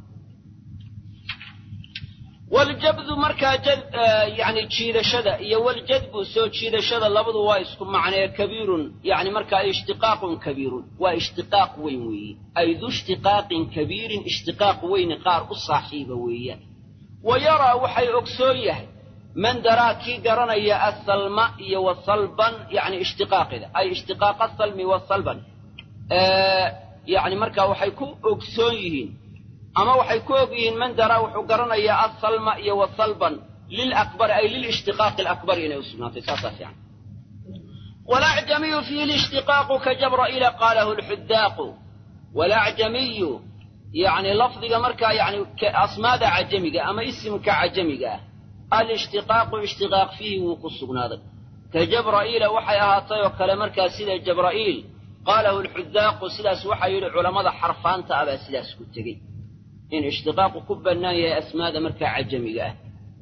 waljabdu markaa yani jiidashada iyo waljadbu soo jiidashada labadu waa isku macnee kabiirun yani markaa ishtiqaaqun kabiirun waa ishtiqaaq weyn weeye ay du ishtiqaaqin kabiirin ishtiqaaq weyni qaar u saaxiiba weeyaan wa yaraa waxay ogsoon yahay man daraa kii garanaya asalma iyo wasalban yani ishtiqaaqida ay ishtiqaaqa asalmi wasalban yani markaa waxay ku ogsoon yihiin ama waxay ku og yihiin man daraa wuxuu garanayaa asalma iyo wasalban lilakbari ay lilishtiqaaqi alakbari inay u sugnaatay saasaa fiican walacjamiyu fiihi lishtiqaaqu ka jabra'iila qaalahu lxudaaqu walacjamiyu yani lafdiga markaa yani asmaada cajamiga ama isimka cajamiga ah alishtiqaaqu ishtiqaaq fiihi wuu ku sugnaaday ka jabra'iila waxay ahaatay oo kale markaa sida jabra'iil qaalahu lxudaaqu sidaas waxaa yidhi culammada xarfaanta ah baa sidaas ku tegey in ishtiqaaqu ku bannaan yahay asmaada markaa cajamiga ah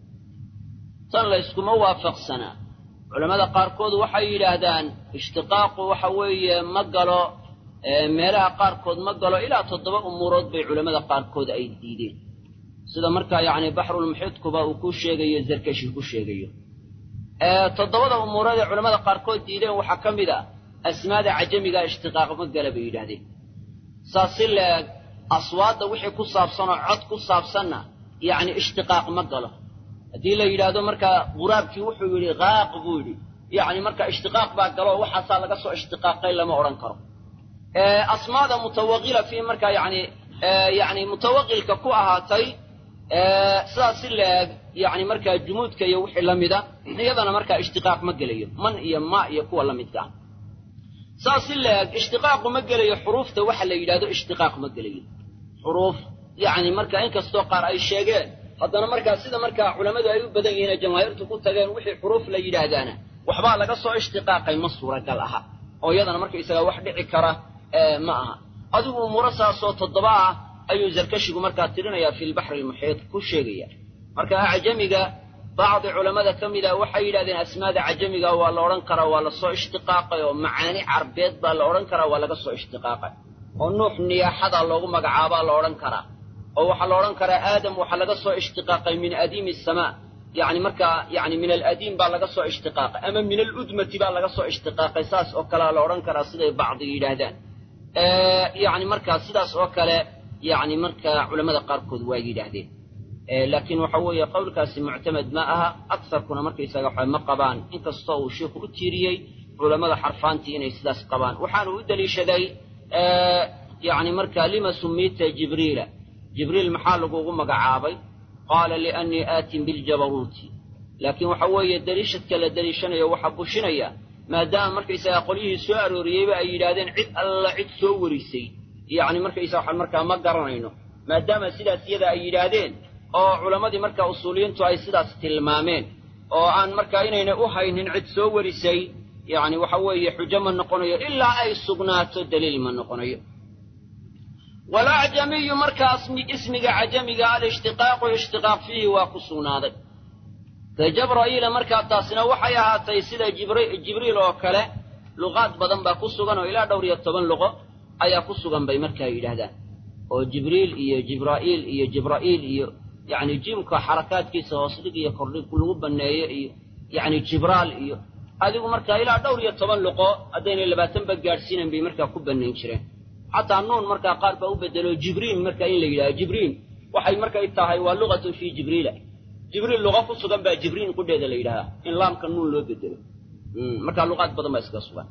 tan layskuma waafaqsanaa culammada qaarkood waxay yidhaahdaan ishtiqaaqu waxa weeye ma galo meelaha qaarkood ma galo ilaa toddoba umuurood bay culammada qaarkood ay diideen sida markaa yacni baxrulmuxiidkuba uu ku sheegayo zarkashi ku sheegayo toddobada umuurood ee culammada qaarkood diideen waxaa ka mid ah asmaada cajamigaa ishtiqaaq ma gala bay yidhahdeen saas si leeg aswaadda wixii ku saabsanoo cod ku saabsanna yacni ishtiqaaq ma galo haddii la yidhaahdo markaa quraabkii wuxuu yidhi qaaq buu yidhi yacni marka ishtiqaaq baa galo oo waxaasaa laga soo ishtiqaaqay lama odhan karo asmaada mutawaqila fii markaa yani yani mutawaqilka ku ahaatay sidaas si leeg yani markaa jumuudka iyo wixii la mida iyadana markaa ishtiqaaq ma gelayo man iyo ma iyo kuwa la midka ah saas si leeg ishtiqaaqu ma gelayo xuruufta waxa la yidhahdo ishtiqaaq ma gelayo xuruuf yacni marka inkastoo qaar ay sheegeen haddana markaa sida markaa culammadu ay u badan yihiin ee jamaahiirtu ku tageen wixii xuruuf la yidhaahdaana waxbaa laga soo ishtiqaaqay ma suuragal aha oo iyadana markaysagaa wax dhici kara ma aha adigu umuuro saasoo toddoba ah ayuu zarkashigu markaa tirinayaa fi lbaxri almuxiid ku sheegaya marka acjamiga bacdi culammada ka mid a waxay yidhahdeen asmaada cajamiga waa la odhan karaa waa lasoo ishtiqaaqay oo macaani carbeed baa la odhan karaa waa laga soo ishtiqaaqay oo nuux niyaaxada loogu magacaabaa la odhan karaa oo waxaa la odhan karaa aadam waxaa laga soo ishtiqaaqay min adiimi asamaa yani markaa yani min aladiim baa laga soo ishtiqaaqay ama min aludmati baa laga soo ishtiqaaqay saas oo kalea la odhan karaa siday bacdiga yidhaahdaan yani markaa sidaas oo kale yani markaa culamada qaarkood waa yidhaahdeen laakiin waxa weeye qowlkaasi muctamed ma aha agsarkuna markaysaga waxa ma qabaan inkastoo uu sheikhu u tiiriyey culammada xarfaantii inay sidaas qabaan waxaanu u deliishaday yani markaa lima sumiita jibriila jibriil maxaa lagugu magacaabay qaala liannii aatin biljabaruuti laakiin waxa weeye deliishadka la deliishanayo waxaa bushinaya maadaama markaysagaa qolyihii soo arooriyeyba ay yidhaahdeen cid alla cid soo warisay yacni markaysaga waxaan markaa ma garanayno maadaama sidaas iyada ay yidhaahdeen oo culammadii markaa usuuliyiintu ay sidaas tilmaameen oo aan markaa inayna u haynin cid soo warisay yacni waxa weeye xujo ma noqonayo ilaa ay sugnaato daliil ma noqonayo walacjamiyu markaa ismiga cajamiga alishtiqaaqu ishtiqaaq fiihi waa ku sugnaaday ka jabra'iila markaa taasina waxay ahaatay sida jibriil oo kale luqaad badan baa ku sugan oo ilaa dhowr iyo toban luqo ayaa ku sugan bay markaa yidhaahdaan oo jibriil iyo jibraa'iil iyo jibra'iil iyo yacni jimka xarakaadkiisa hoosdhig iyo kordhig lagu banneeyo iyo yacni jibraal iyo adigu markaa ilaa dhowr iyo toban luqo haddaynay labaatanba gaadhsiinan bay markaa ku bannayn jireen xataa nuun markaa qaar baa u bedelo jibriil markaa in la yidhahdo jibriil waxay markay tahay waa luqatun fii jibriila jibriil luqa ku sugan baa jibriil qudheeda la yidhahdaa in laamka nuun loo bedelo markaa luqaad badan baa iskaga sugan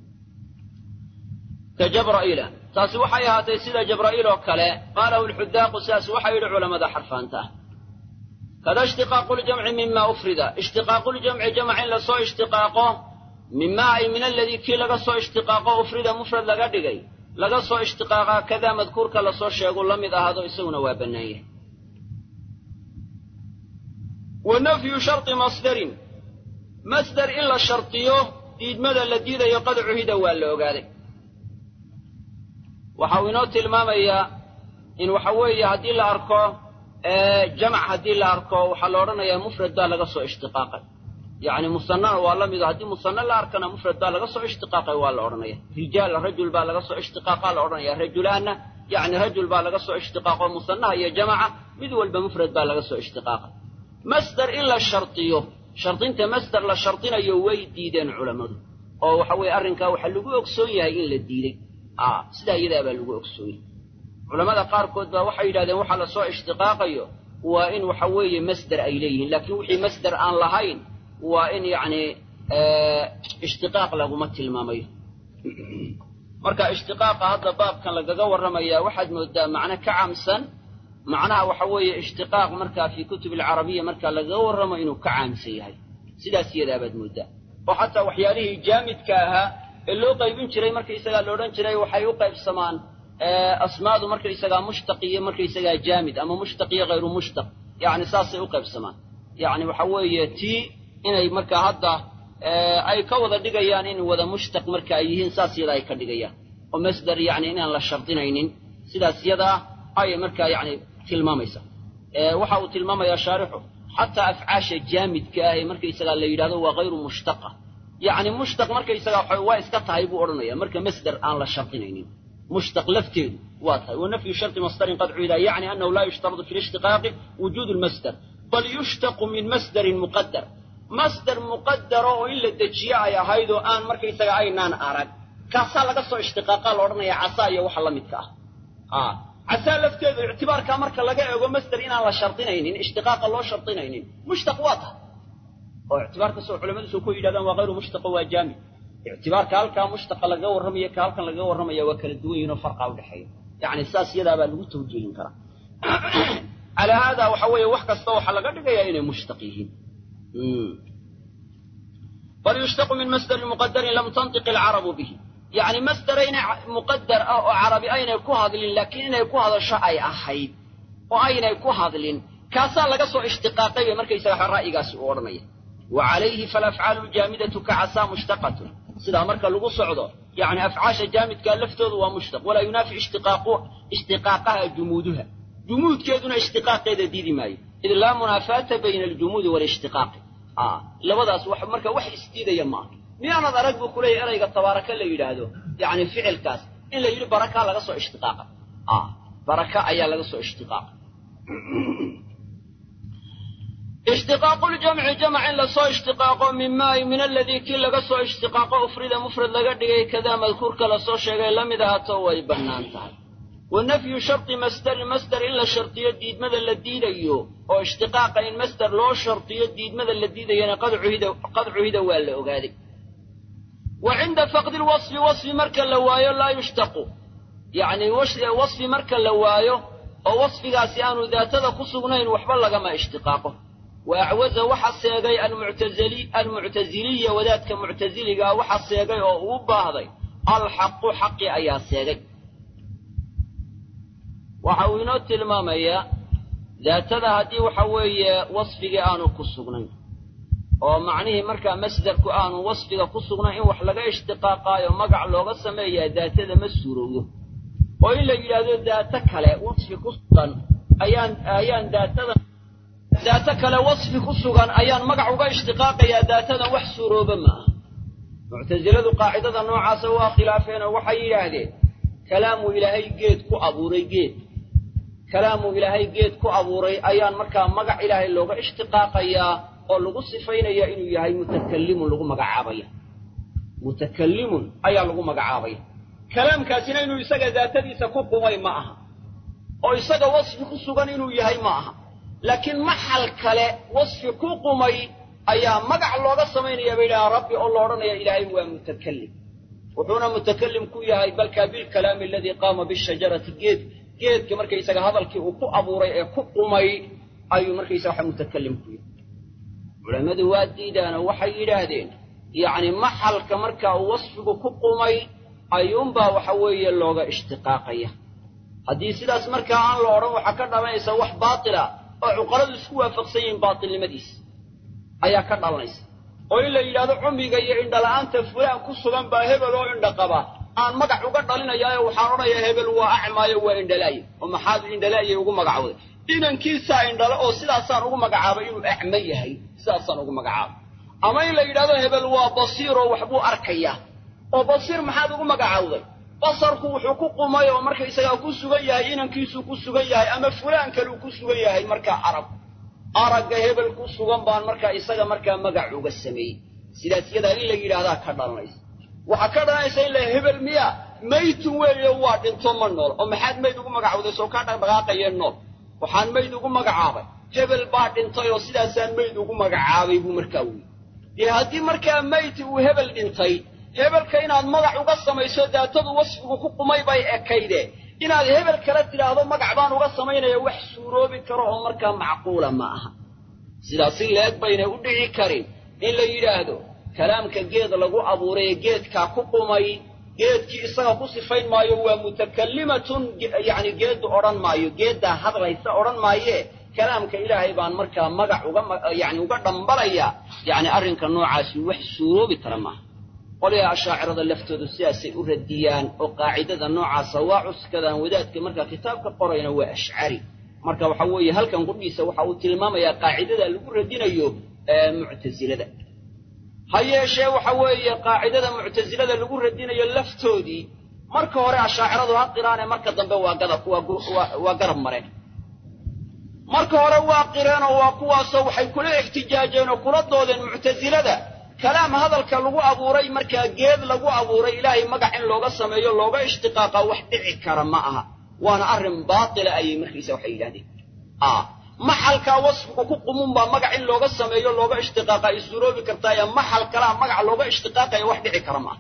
ka jabra'iila taasi waxay ahaatay sida jabra'iil oo kale qaalahu lxudaaqu sidaas waxay yidhi culammada xarfaanta ah kada ishtiqaaqu ljamci mima ufrida ishtiqaaqu ljamci jamc in lasoo ishtiqaaqo mima ay min aladii kii laga soo ishtiqaaqo ufrida mufrad laga dhigay laga soo ishtiqaaqaa kadaa madkuurka lasoo sheegu la mid ahaado isaguna waa bannaan yahay wa nafyu shardi masdarin masdar in la shardiyo diidmada la diidayo qad cuhida waa la ogaaday waxa uu inoo tilmaamayaa in waxa weeye haddii la arko jamc haddii la arko waxaa la odhanayaa mufrad baa laga soo ishtiqaaqay yacni musanana waa la mido haddii musana la arkana mufrad baa laga soo ishtiqaaqay waa la odhanaya rijaal rajul baa laga soo ishtiqaaqa la odhanaya rajulaanna yacni rajul baa laga soo ishtiqaaqo musanaha iyo jamaca mid walba mufrad baa laga soo ishtiqaaqay masdar in la shardiyo shardinta masdar la shardinayo way diideen culammadu oo waxa weeye arrinkaa waxaa lagu ogsoon yahay in la diiday sidaa iyadaa baa lagu ogsoon yahay culamada qaarkood baa waxay yidhahdeen waxaa lasoo ishtiqaaqayo waa in waxa weeye masder ay leeyihiin laakiin wixii masder aan lahayn waa in yacni ishtiqaaq laguma tilmaamayo marka ishtiqaaqa hadda baabkan lagaga warramayaa waxaad moodaa macno ka caamsan macnaha waxa weeye ishtiqaaq markaa fii kutub alcarabiya marka lagaga warramo inuu ka caamsan yahay sidaas iyadaabaad moodaa oo xataa waxyaalihii jaamidka ahaa ee loo qaybin jiray markaysagaa la odhan jiray waxay u qaybsamaan asmaadu markaysagaa mushtaq iyo markaysagaa jaamid ama mushtaq iyo hayru mushtaq yacni saasay u qaybsamaan yacni waxa weeye tii inay markaa hadda ay ka wada dhigayaan in wada mushtaq marka ay yihiin saas yada ay ka dhigayaan oo masdar yacni inaan la shardinaynin sidaas yadaa ayay markaa yacni tilmaamaysa waxa uu tilmaamayaa shaarixu xataa afcaasha jaamidka ah ee markaysagaa la yidhahdo waa hayru mushtaqa yacni mushtaq markaysagaa waa iska tahay buu odhanaya marka masdar aan la shardinaynin mushtaq lafteedu waa tahay wa nafyu shardi masdarin qad cuida yacni annahu laa yushtaradu fi lishtiqaaqi wujuudu lmasdar bal yushtaqu min masdarin muqadar masdar muqadaro oo in la dejiyo ay ahayd oo aan markaysaga aynaan arag kaasaa laga soo ishtiqaaqaa la odhanaya casaa iyo waxa la midka ah casaa lafteedu ictibaarkaa marka laga eego masder inaan la shardinaynin ishtiqaaqa loo shardinaynin mushtaq waa tahay oo ictibaarkasoo culamadu soo ku yidhahdaan waa hayru mushtaqo waa jaamid ictibaarka halkaa mushtaqa lagaga warramaya ka halkan lagaga warramaya waa kala duwan yihin oo farqaa udhexeeya yacni saas iyadaabaa lagu tawjiihin karaa calaa haadaa waxa weeye wax kasta waxaa laga dhigayaa inay mushtaq yihiin bal yushtaqu min masdarin muqadarin lam tantiq alcarabu bihi yacni masdarayna muqadar ah oo carabi aynay ku hadlin laakiin inay ku hadasho ay ahayd oo aynay ku hadlin kaasaa laga soo ishtiqaaqay bay markaysaga ra'yigaasi u odhanaya wa calayhi falafcaalu ljaamidatu ka casaa mushtaqatun sidaa marka lagu socdo yacni afcaasha jaamidkaa laftoodu waa mushtaq walaa yunaafi ishtiqaaqaha jumuuduha jumuudkeeduna ishtiqaaqeeda diidi maayo id laa munaafaata bayna aljumuudi waalishtiqaaqi labadaas marka wax isdiidaya maaha miyaanad arag buu kuleeyahy erayga tabaaraka la yidhaahdo yacni ficilkaas in la yidhi baraka laga soo ishtiqaaqay baraka ayaa laga soo ishtiqaaqay ishtiqaaqu ljamci jamc in lasoo ishtiqaaqo mimaa min aladii kii laga soo ishtiqaaqo ufrida mufrad laga dhigay kadaa madkuurka lasoo sheegay la mid ahaato way bannaan tahay wa nafyu shardi masdarin masder in la shardiyo diidmada la diidayo oo ishtiqaaqa in masder loo shardiyo diidmada la diidayana qad cuhida waa la ogaaday wa cinda faqdi lwasfi wasfi marka la waayo laa yushtaqu yacni wasfi marka la waayo oo wasfigaasi aanu daatada ku sugnayn waxba lagama ishtiqaaqo wa acwaza waxa seegay almuctasiliya wadaadka muctasiligaa waxa seegay oo uu baahday alxaqu xaqi ayaa seegay waxa uu inoo tilmaamayaa daatada haddii waxa weeye wasfigii aanu ku sugnayn oo macnihii markaa masdarku aanu wasfiga ku sugnayn in wax laga ishtiqaaqaayo magac looga sameeyaa daatada ma suurowdo oo in la yidhaahdo daato kale wasfi ku sugan ayaan ayaan daatada daato kale wasfi ku sugan ayaan magac uga ishtiqaaqayaa daatadan wax suurooba ma aha muctasiladu qaacidada noocaasa waa khilaafeenoo waxay yidhaahdeen kalaamuu ilaahay geed ku abuuray geed kalaamuu ilaahay geed ku abuuray ayaan markaa magac ilaahay looga ishtiqaaqayaa oo lagu sifaynaya inuu yahay mutakallimun lagu magacaabaya mutakallimun ayaa lagu magacaabaya kalaamkaasina inuu isaga daatadiisa ku qumay ma aha oo isaga wasfi ku sugan inuu yahay ma aha laakiin maxal kale wasfi ku qumay ayaa magac looga samaynaya bay yidhahaan rabbi oo la odhanaya ilaahay waa mutakallim wuxuuna mutakallim ku yahay balkaa bilkalaami aladii qaama bishajarati geed geedka markaysaga hadalkii uu ku abuuray ee ku qumay ayuu markaysaga waxa mutakallim ku yahay culammadu waa diidaanoo waxay yidhaahdeen yacni maxalka markaa uu wasfigu ku qumay ayuunbaa waxa weeye looga ishtiqaaqaya haddii sidaas markaa aan la odhan waxaa ka dhalanaysa wax baatila oo cuqaladu isku waafaqsan yihiin baatilnimadiis ayaa ka dhalanaysa oo in la yidhahdo cumiga iyo indhala'aanta fulaan ku sugan baa hebel oo indha qaba aan magac uga dhalinayaayo waxaan odhanayaa hebel waa acmaayo waa indhala'ye oo maxaad indhala'yay ugu magacawday inankiisaa indhale oo sidaasaan ugu magacaabay inuu acmo yahay sidaasaan ugu magacaabay ama in la yidhahdo hebel waa basiir oo waxbuu arkayaa oo basiir maxaad ugu magacawday basarku wuxuu ku qumay oo markaysagaa ku sugan yahay inankiisuu ku sugan yahay ama fulaan kaluu ku sugan yahay markaa arag aragga hebel ku sugan baan markaa isaga markaa magac uga sameeyey sidaas yadaa in la yidhaahdaa ka dhalanaysa waxaa ka dhalanaysa in la hebel miya maytun weeye waa dhinto ma nool oo maxaad mayd ugu magacawday soo kaa dhaqdhaqaaqayee nool waxaan mayd ugu magacaabay hebel baa dhintay oo sidaasaan mayd ugu magacaabay buu markaa weyy dee haddii markaa mayti uu hebel dhintay hebelka inaad magac uga samayso daatadu wasfigu ku qumay bay ekayde inaad hebel kala tidhaahdo magac baan uga samaynaya wax suuroobi karo oo markaa macquula ma aha sidaas in la-eg baynay u dhici karin in la yidhaahdo kalaamka geed lagu abuuray ee geedkaa ku qumay geedkii isaga ku sifayn maayo waa mutakallimatun yacni geeddu odhan maayo geeddaa hadlaysa odhan maayee kalaamka ilaahay baan markaa magac uga yani uga dhambalaya yacni arrinka noocaasi wax suuroobi kara maaha qolyaha ashaacirada laftoodu sidaasay u radiyaan oo qaacidada noocaasa waa cuskadaan wadaadka markaa kitaabka qorayna waa ashcari marka waxa weeye halkan qudhiisa waxa uu tilmaamayaa qaacidada lagu radinayo muctasilada ha yeeshee waxa weeye qaacidada muctasilada lagu radinayo laftoodii marka hore ashaaciradu ha qiraane marka dambe waa gadab waa garab mareen marka hore waa qireenoo waa kuwaasoo waxay kula ixtijaajeen oo kula doodeen muctasilada kalaam hadalka lagu abuuray markaa geed lagu abuuray ilaahay magac in looga sameeyo looga ishtiqaaqa wax dhici kara ma aha waana arrin baatila ayay markiisa waxay yidhahdeen maxalkaa wasfigu ku qumunbaa magac in looga sameeyo looga ishtiqaaqa ay suuroobi kartaaye maxal kalaa magac looga ishtiqaaqaya wax dhici kara ma aha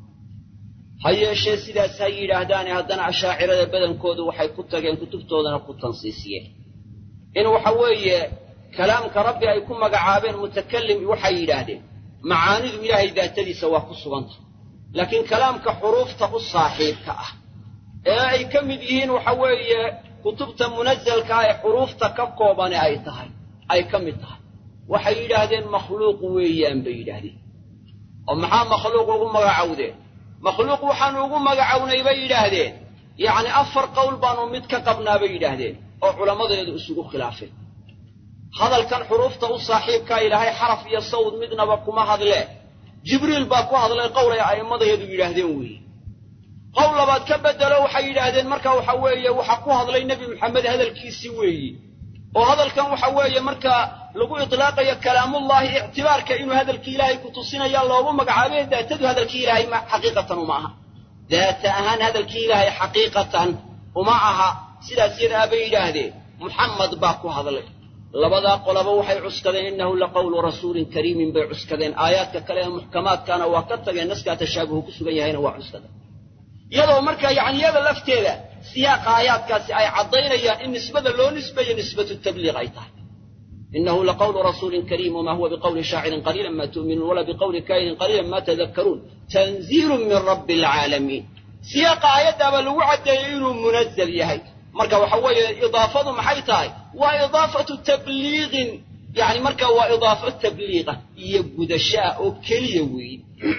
ha yeeshee sidaas ha yidhaahdaane haddana ashaacirada badankoodu waxay ku tageen kutubtoodana ku tansiisiyeen in waxa weeye kalaamka rabbi ay ku magacaabeen mutakallim waxay yidhaahdeen macaanidu ilaahay daatadiisa waa ku suganta laakiin kalaamka xuruufta u saaxiibka ah ee ay ka mid yihiin waxa weeye kutubta munazalka ah ee xuruufta ka koobane ay tahay ay ka mid tahay waxay yidhaahdeen makhluuq weeyaan bay yidhaahdeen oo maxaa makhluuq ugu magacowdeen makhluuq waxaanu ugu magacownay bay yidhaahdeen yacni afar qowl baanu mid ka qabnaa bay yidhaahdeen oo culammadeedu isugu khilaafeen hadalkan xuruufta u saaxiibkaa ilaahay xaraf iyo sawd midnaba kuma hadlee jibriil baa ku hadlay qowlay a'immadeedu yidhaahdeen weeye qowl labaad ka bedelo waxay yidhaahdeen marka waxa weeye waxa ku hadlay nebi maxamed hadalkiisii weeyi oo hadalkan waxa weeye marka lagu itlaaqayo kalaamullahi ictibaarka inuu hadalkii ilaahay ku tusinaya loogu magacaabay daatadu hadalkii ilaahay xaqiiqatan uma aha daata ahaan hadalkii ilaahay xaqiiqatan uma aha sidaas yadaa bay yidhaahdeen muxamed baa ku hadlay labadaa qolaba waxay cuskadeen innahu laqawlu rasuulin kariimin bay cuskadeen aayaadka kale ee muxkamaadkaana waa ka tageen naskaa tashaabuhu ku sugan yahayna waa cuskadeen iyadoo marka yacni iyada lafteeda siyaaqa aayaadkaasi ay caddaynayaan in nisbada loo nisbeeyo nisbatu tabliiq ay tahay inahu laqawlu rasuulin kariim wma huwa biqawli shaacirin qaliila ma tu'minuun wala biqawli kaahinin qaliila ma tadakkaruun tanziilun min rabbi alcaalamiin siyaaqa aayaddaabaa lagu caddeeyey inuu munazal yahay marka waxa weeye idaafadu maxay tahay waa idaafatu tabliiqin yani marka waa idaafo tabliiqa iyo gudashaa oo keliya weeye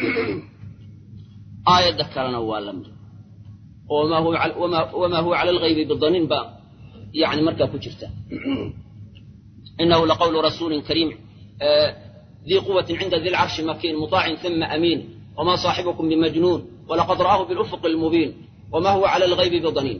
aayadda kalena waa la mid oo wamaa huwa cala alghaybi bidaniin ba yani markaa ku jirta inahu laqawlu rasuulin kariim dii quwatin cinda di lcarshi makiin muطaacin uma amiin wma saaxibukum bimajnuun walaqad ra'aahu bilufuq lmubiin wma huwa cala alghaybi bidaniin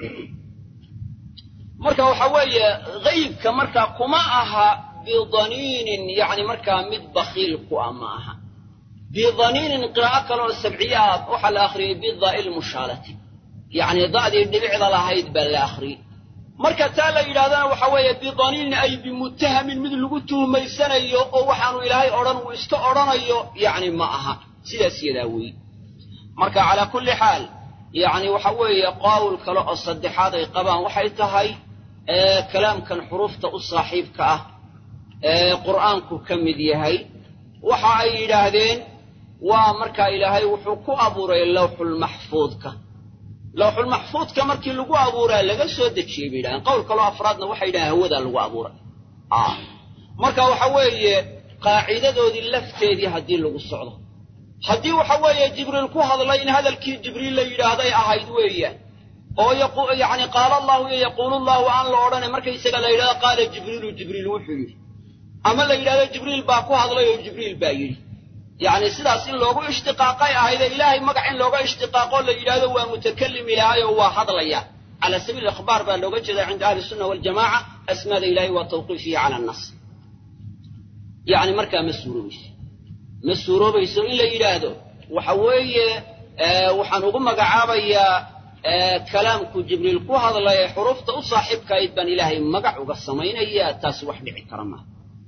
marka waxa weeye haybka markaa kuma aha bidaniinin yani markaa mid bakiil ku ah ma aha bidaniinin qiraa'o kaleoo sabciye ah waxaa la akhriyey bidaai lmushaalati yacni da'dii dhibicda lahayd baa la akhriyey marka taa la yidhahdana waxa weeye bidaniinin ay bimutahamin mid lagu tuhmaysanayo oo waxaanu ilaahay odhan uu iska odhanayo yacni ma aha sidaas yadaa weeye marka calaa kulli xaal yacni waxa weeye qowl kale oo saddexaad ay qabaan waxay tahay kalaamkan xuruufta u saaxiibka ah ee qur'aanku ka mid yahay waxa ay yidhaahdeen waa markaa ilaahay wuxuu ku abuuray lawxulmaxfuudka lawxulmaxfuudka markii lagu abuuraa laga soo dejiyey bay yidhahdeen qowl kaloo afraadna waxay yidhahdeen hawadaa lagu abuuray marka waxa weeye qaacidadoodii lafteedii haddii lagu socdo haddii waxa weeye jibriil ku hadlay in hadalkii jibriil la yidhaahday ahayd weeyaan oo yani qaala allahu iyo yaquulu llahu aan la odhane markaysaga la yidhahdo qaala jibriilu jibriil wuxuu yidhi ama la yidhahdo jibriil baa ku hadlay oo jibriil baa yidhi yacni sidaas in loogu ishtiqaaqay ahayde ilaahay magac in looga ishtiqaaqoo la yidhahdo waa mutakalim ilaahay oo waa hadlaya cala sabiili ikhbaar baa looga jeeda cinda ahli sunna waljamaca asmaada ilahay waa tawqiifiya cala annas yacni markaa ma suuroobayso ma suuroobayso in la yidhaahdo waxa weeye waxaan ugu magacaabayaa kalaamku jibriil ku hadlay ee xuruufta u saaxiibkahayd baan ilaahay magac uga samaynayaa taasi wax dhici kara maaha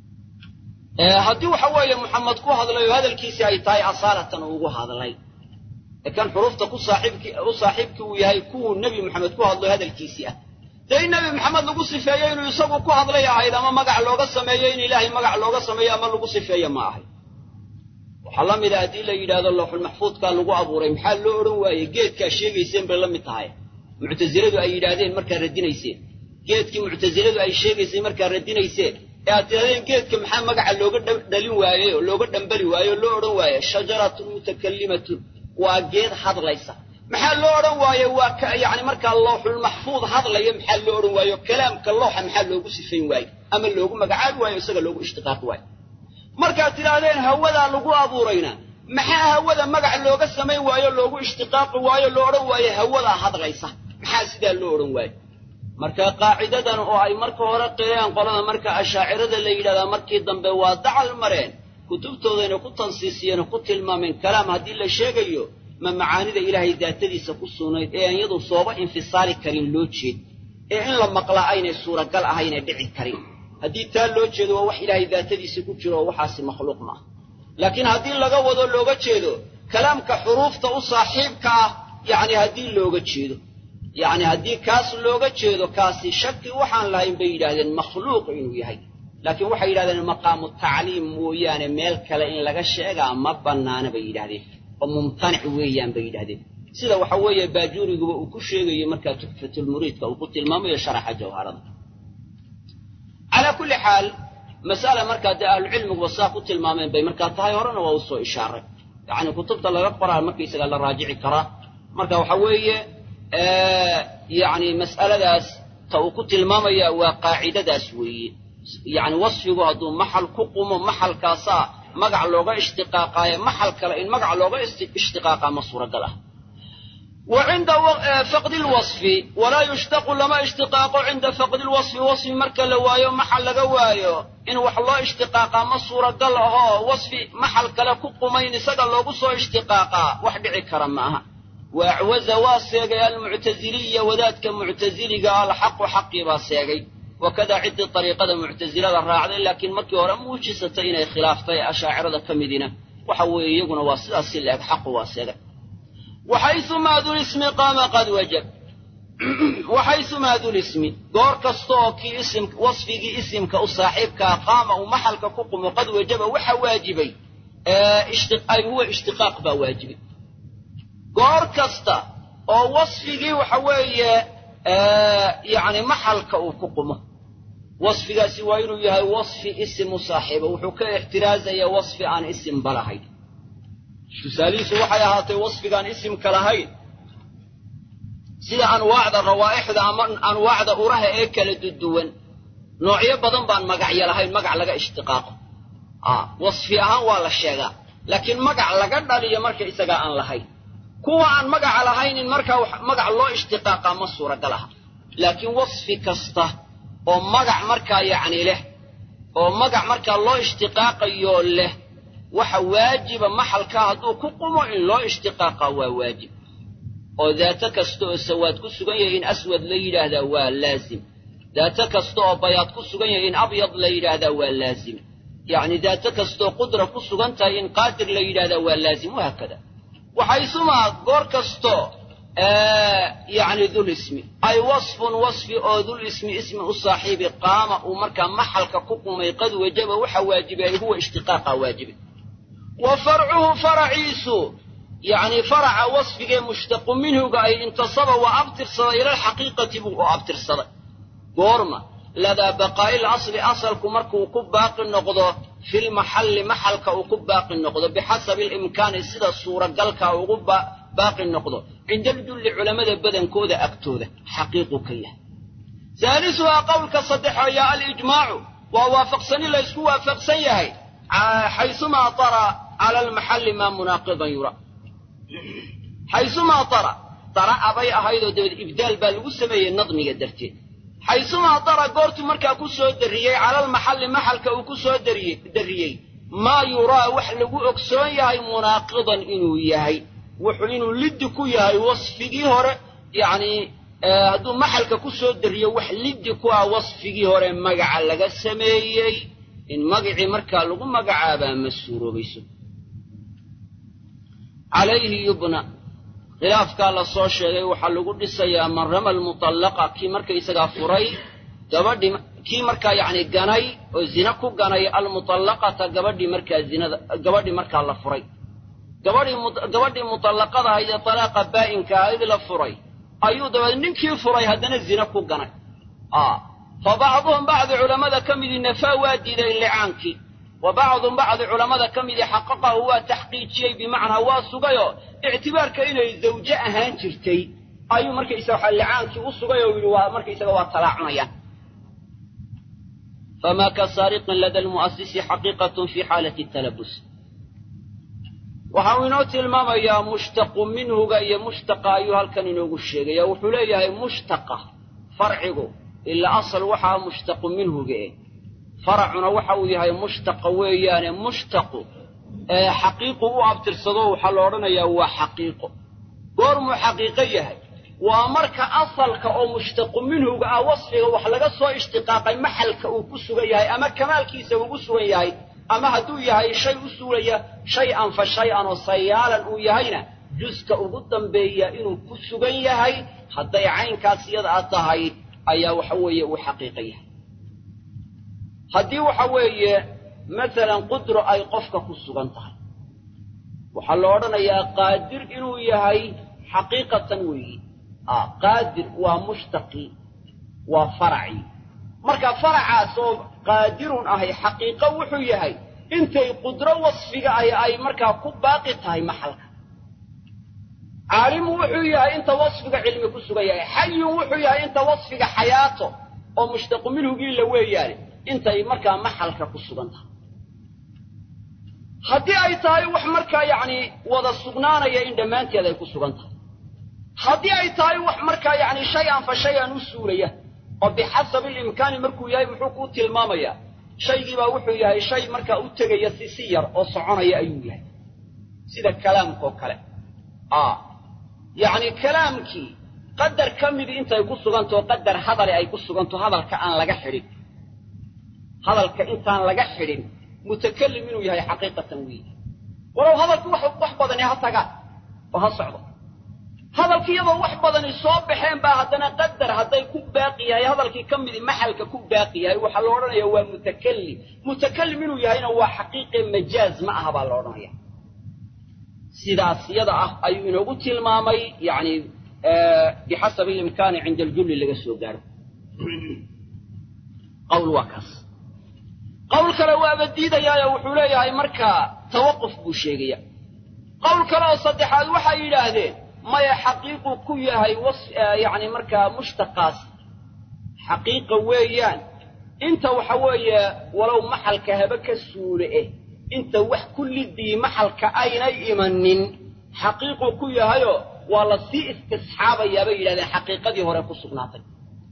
haddii waxa weeye muxamed ku hadlay oo hadalkiisii ay tahay asaalatan ugu hadlay ee kan xuruufta ku saaxiibki u saaxiibkii uu yahay kuwuu nebi moxamed ku hadlo hadalkiisii ah dee in nebi maxamed lagu sifeeyo inuu isagu ku hadlay ahayd ama magac looga sameeyo in ilaahay magac looga sameeyo ama lagu sifeeyo ma ahayd waxaa la mid a haddii la yidhahdo lawxulmaxfuudkaa lagu abuuray maxaa loo odhan waayey geedkaa sheegayseen bay la mid tahay muctasiladu ay yidhaahdeen markaa radinayseen geedkii muctasiladu ay sheegayseen markaa radinayseen ee aad tidhahdeen geedka maxaa magaca looga dhalin waayey oo looga dhambali waaye oo loo odhan waaye shajaratun mutakallimatun waa geed hadlaysa maxaa loo odhan waaye waa yani markaa lawxulmaxfuud hadlaya maxaa loo odhan waaye oo kalaamka looxa maxaa loogu sifayn waaye ama loogu magacaabi waayo isaga loogu ishtiqaaqi waayo markaad tidhaahdeen hawadaa lagu abuurayna maxaa hawada magac looga samayn waayo loogu ishtiqaaqi waayo loo odhan waayo hawadaa hadlaysa maxaa sidaa loo odhan waayo marka qaacidadan oo ay marka hore qireen qolada marka ashaacirada la yidhahdaa markii dambe waa dacal mareen kutubtoodayna ku tansiisiyeen ku tilmaameen kalaam haddii la sheegayo ma macaanida ilaahay daatadiisa ku sugnayd ee aan iyadu sooba infisaali karin loo jeed ee in la maqlaa aynay suuragal ahaynay dhici karin haddii taa loo jeedo waa wax ilaahay daatadiisa ku jiro oo waxaasi makhluuq maaha laakiin haddii laga wado looga jeedo kalaamka xuruufta u saaxiibka ah yacni haddii looga jeedo yacni haddii kaas looga jeedo kaasi shaki waxaan lahayn bay yidhahdeen makhluuq inuu yahay laakiin waxay yidhahdeen maqaamu tacliim mooyaane meel kale in laga sheegaa ma bannaana bay yidhahdeen oo mumtanic weeyaan bay yidhahdeen sida waxa weeye baajuuriguba uu ku sheegayo markaa tuxfatulmuriidka uu ku tilmaamayo sharaxa jawharada calaa kulli xaal mas'ala markaa dee ahlucilmiguba saa ku tilmaameen bay markaa tahay horena waa u soo ishaaray yacni kutubta laga qoraa markaysaga la raajici karaa marka waxa weeye yacni mas'aladaas ta uu ku tilmaamaya waa qaacidadaas weeye yacni wasfigu hadduu maxal ku qumo maxalkaasaa magac looga ishtiqaaqaayo maxal kale in magac looga ishtiqaaqaa ma suuragal ah wa cinda faqdi lwasfi walaa yushtaqu lama ishtiqaaqo cinda faqdi lwasfi wasfi marka la waayo maxal laga waayo in wax loo ishtiqaaqaa ma suuragal ahoo wasfi maxal kale ku qumayn isaga loogu soo ishtiqaaqaa wax dhici kara ma aha wa acwaza waa seegay almuctasiliya wadaadka muctasiliga alxaqu xaqii baa seegay wakadaa ciddii dariiqada muctasilada raacday laakiin markii hore muujisatay inay khilaaftay ashaacirada ka midina waxa weeye iyaguna waa sidaas si la-eg xaqu waa seegay waxaysumaa dulismi qaama qad wajab waxaysumaa dulismi goor kasta oo kii isim wasfigii isimka u saaxiibkaa qaama uu maxalka ku qumo qad wajaba waxa waajibay ay huwa ishtiqaaq baa waajibay goor kasta oo wasfigii waxa weeye yacni maxalka uu ku qumo wasfigaasi waa inuu yahay wasfi isim u saaxiiba wuxuu ka ixtiraazayaa wasfi aan isimba lahayn tusaalihiisu waxay ahaatay wasfigaan isimka lahayn sida anwaacda rawaa'ixda ama anwaacda uraha ee kala duduwan noocyo badan baan magacyo lahayn magac laga ishtiqaaqo wasfi ahaan waa la sheegaa laakiin magac laga dhaliyo marka isagaa aan lahayn kuwa aan magaca lahayn in markaa magac loo ishtiqaaqaa ma suuragal aha laakiin wasfi kasta oo magac markaa yacni leh oo magac markaa loo ishtiqaaqayo leh waxa waajiba maxalkaa hadduu ku qumo in loo ishtiqaaqaa waa waajib oo daato kasta oo sawaad ku sugan yahay in aswad la yidhaahdaa waa laazim daato kasta oo bayaad ku sugan yahay in abyad la yidhaahdaa waa laazim yacni daato kastaoo qudra ku sugan tahay in qaadir la yidhahdaa waa laazim wahaakada waxaysumaa goor kasto yacni dul ismi ay wasfun wasfi oo dul ismi ismi u saaxiibi qaama uu markaa maxalka ku qumay qad wajaba waxa waajibay huwa ishtiqaaqa waajibay wa farcuhu faraciisu yacni faraca wasfigee mushtaqu minhuga ay intasaba waa abtirsaday ila alxaqiiqati buu u abtirsaday goorma ladaa baqaa'il asli asalku markuu ku baaqi noqdo filmaxalli maxalka uu ku baaqi noqdo bixasabi alimkaani sida suuragalka ugu baaqi noqdo cinda aljulli culammada badankooda agtooda xaqiiqu ka yahay saalisuhaa qowlka saddexeeya alijmaacu waa waafaqsani laysku waafaqsan yahay xaysumaa tara cala almaxalli maa munaaqidan yura xaysumaa tara tara abay ahaydoo dabeed ibdaal baa lagu sameeyey nadmiga darteed xaysumaa dara goortuu markaa ku soo darriyey calalmaxalli maxalka uu ku soo darriyey maa yuraa wax lagu ogsoon yahay munaaqidan inuu yahay wuxuu inuu liddi ku yahay wasfigii hore yacnii hadduu maxalka ku soo darriyo wax liddi ku ah wasfigii hore magaca laga sameeyey in magacii markaa lagu magacaabaa ma suuroobayso calayhi yubna khilaafkaa la soo sheegay waxaa lagu dhisayaa man rama almutallaqa kii markaysagaa furay gabadhii kii markaa yacni ganay oo zina ku ganay almutallaqata gabadhii markaa zinada gabadhii markaa la furay gabadhii gabadhii mutallaqada ahayd ee talaaqa baa'inka ahayd la furay ayuu dabeed ninkii furay haddana zina ku ganay fa bacduhum bacdi culammada ka midii nafaa waa diiday licaankii wa bacdun bacdi culammada ka midii xaqaqahu waa taxqiijiyey bimacnaa waa sugayoo ictibaarka inay zawje ahaan jirtay ayuu markaysaga waxa licaankii u sugay oo yidhi waa markaysaga waa talaacunayaan famaa ka saariqin lada almu'asisi xaqiiqatun fi xaalati talabus waxa uu inoo tilmaamayaa mushtaqu minhuga iyo mushtaqa ayuu halkan inoogu sheegaya wuxuu leeyahay mushtaqa farcigu ilaa asal waxaa mushtaqu minhuga eh faracuna waxa uu yahay mushtaqa weeyaane mushtaqu ee xaqiiqu u abtirsado waxaa la odhanayaa waa xaqiiqo goormuu xaqiiqo yahay waa marka asalka oo mushtaqu minhuga ah wasfiga wax laga soo ishtiqaaqay maxalka uu ku sugan yahay ama kamaalkiisa ugu sugan yahay ama hadduu yahay shay u suulaya shay-an fa shay-an oo sayaalan uu yahayna juska ugu dambeeya inuu ku sugan yahay hadday caynkaas iyada a tahay ayaa waxa weeye uu xaqiiqo yahay haddii waxa weeye masalan qudro ay qofka ku sugan tahay waxaa la odhanayaa qaadir inuu yahay xaqiiqatan weeyi qaadir waa mushtaqi waa faraci marka faracaas oo qaadirun ahay xaqiiqo wuxuu yahay intay qudro wasfiga ay ay markaa ku baaqi tahay maxalka caalimu wuxuu yahay inta wasfiga cilmi ku sugan yahay xayun wuxuu yahay inta wasfiga xayaato oo mushtaqu minhugii la weeyaane intay markaa maxalka ku sugan tahay haddii ay tahay wax markaa yacni wada sugnaanaya in dhammaanteed ay ku sugan tahay haddii ay tahay wax markaa yacni shay-an fa shay-an u suulaya oo bixasabi ilimkaani markuu yahay muxuu kuu tilmaamayaa shaygiibaa wuxuu yahay shay markaa u tegaya si si yar oo soconaya ayuu yahay sida kalaamka oo kale a yacni kalaamkii qadar ka midii intay ku sugantao qadar hadali ay ku suganto hadalka aan laga xidhin hadalka intaan laga xidhin mutakalim inuu yahay xaqiiqatan weyi walow hadalki wax wax badani ha tagaan oo ha socdo hadalki iyadoo wax badani soo baxeen baa haddana qadar hadday ku baaqi yahay hadalkii ka midii maxalka ku baaqi yahay waxaa la odhanaya waa mutakalim mutakalim inuu yahayna waa xaqiiqe majaaz ma aha baa la odhanaya sidaas yada ah ayuu inoogu tilmaamay yani bixasabi ilimkaani cinda aljulli laga soo gaaro qawl waa kaas qawl kale waaba diidayaayo wuxuu leeyahay markaa tawaquf buu sheegaya qawl kale oo saddexaad waxay yidhaahdeen maya xaqiiqu ku yahay yani markaa mushtaqaas xaqiiqa weeyaan inta waxa weeye walow maxalka haba ka suule eh inta wax kullidii maxalka aynay imanin xaqiiqu ku yahayo waa la sii istisxaabayaa bay yidhahdeen xaqiiqadii hore ku sugnaatay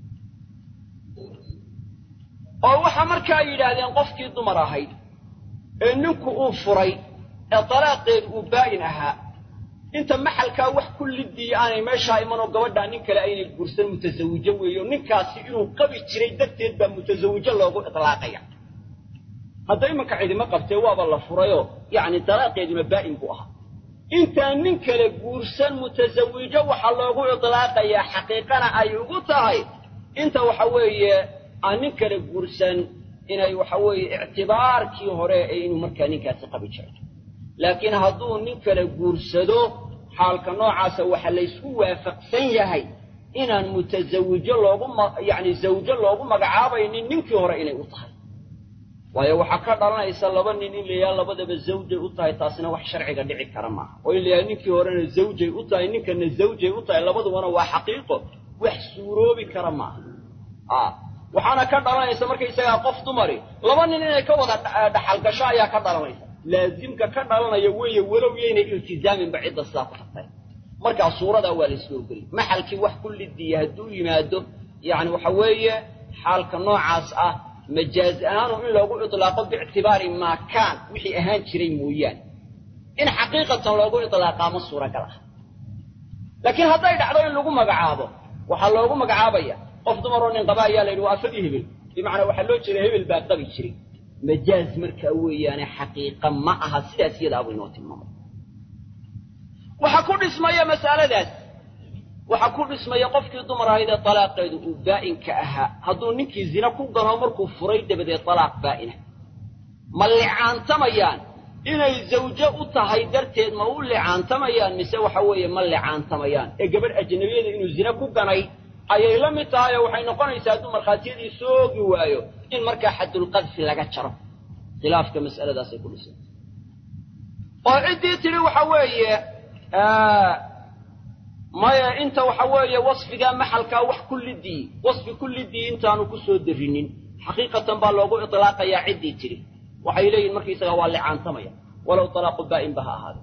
oo waxa markaa yidhaahdeen qofkii dumar ahayd ee ninku uu furay ee dalaaqeedu uu baa'in ahaa inta maxalkaa wax kullidii aanay meeshaa imanoo gabadhaa nin kale aynay guursan mutasawijo weeyo ninkaasi inuu qabi jiray darteed baa mutasawijo loogu itlaaqaya hadda imanka cidima qabtee waaba la furayoo yacni dalaaqeeduna baa'in buu ahaa intaan nin kale guursan mutasawijo waxaa loogu itlaaqayaa xaqiiqana ay ugu tahay inta waxa weeye aan nin kale guursan inay waxa weeye ictibaarkii hore ee inuu markaa ninkaasi qabi jiray laakiin hadduu nin kale guursado xaalka noocaasa waxa laysku waafaqsan yahay inaan mutasawijo loogu yacni zawjo loogu magacaabaynin ninkii hore inay u tahay waayo waxaa ka dhalanaysa laba nin in layaha labadaba zawjay u tahay taasina wax sharciga dhici kara maaha oo in layaha ninkii horena zawjay u tahay ninkana zawjay u tahay labadubana waa xaqiiqo wax suuroobi kara maaha a waxaana ka dhalanaysa markaysagaa qof dumari laba nin inay ka wada dhaxal gasho ayaa ka dhalanaysa laazimka ka dhalanaya weeye walow yaynay iltizaaminba cidda sidaa ku tagtay markaa suuradaa waa laysku ogeliy maxalkii wax ku lidiya hadduu yimaado yacni waxa weeye xaalka noocaas ah majaaz ahaanu in loogu itlaaqo biictibaari maa kaan wixii ahaan jiray mooyaane in xaqiiqatan loogu itlaaqaa ma suuragal ah laakiin hadday dhacdo in lagu magacaabo waxaa loogu magacaabaya qof dumaroo nin qaba ayaa la yidhi waa afadii hebel bimacnaa waxaa loo jeeda hebel baa qabi jiray majaaz markaa weeyaane xaqiiqa ma aha sidaas iyadaabuu inoo tilmaamay waxaa ku dhismaya mas'aladaas waxaa ku dhismaya qofkii dumar ahayd ee talaaqeedu uu baa'inka ahaa hadduu ninkii zina ku gano markuu furay dabadeed talaaq baa'ina ma licaantamayaan inay zawjo u tahay darteed ma u licaantamayaan mise waxa weeye ma licaantamayaan ee gabadh ajnabiyada inuu zina ku ganay ayay la mid tahay oo waxay noqonaysaa hadduu markhaatiyadii soogi waayo in markaa xaddulqadfi laga jaro khilaafka mas'aladaasay ku dhisan oo ciddii tidhi waxa weeye maya inta waxa weeye wasfigaa maxalkaa wax kullidii wasfi kullidii intaanu ku soo derrinin xaqiiqatan baa loogu itlaaqayaa ciddii tidhi waxay leeyihin markaysagaa waa licaantamaya walow talaaqu baa'inba ha ahaade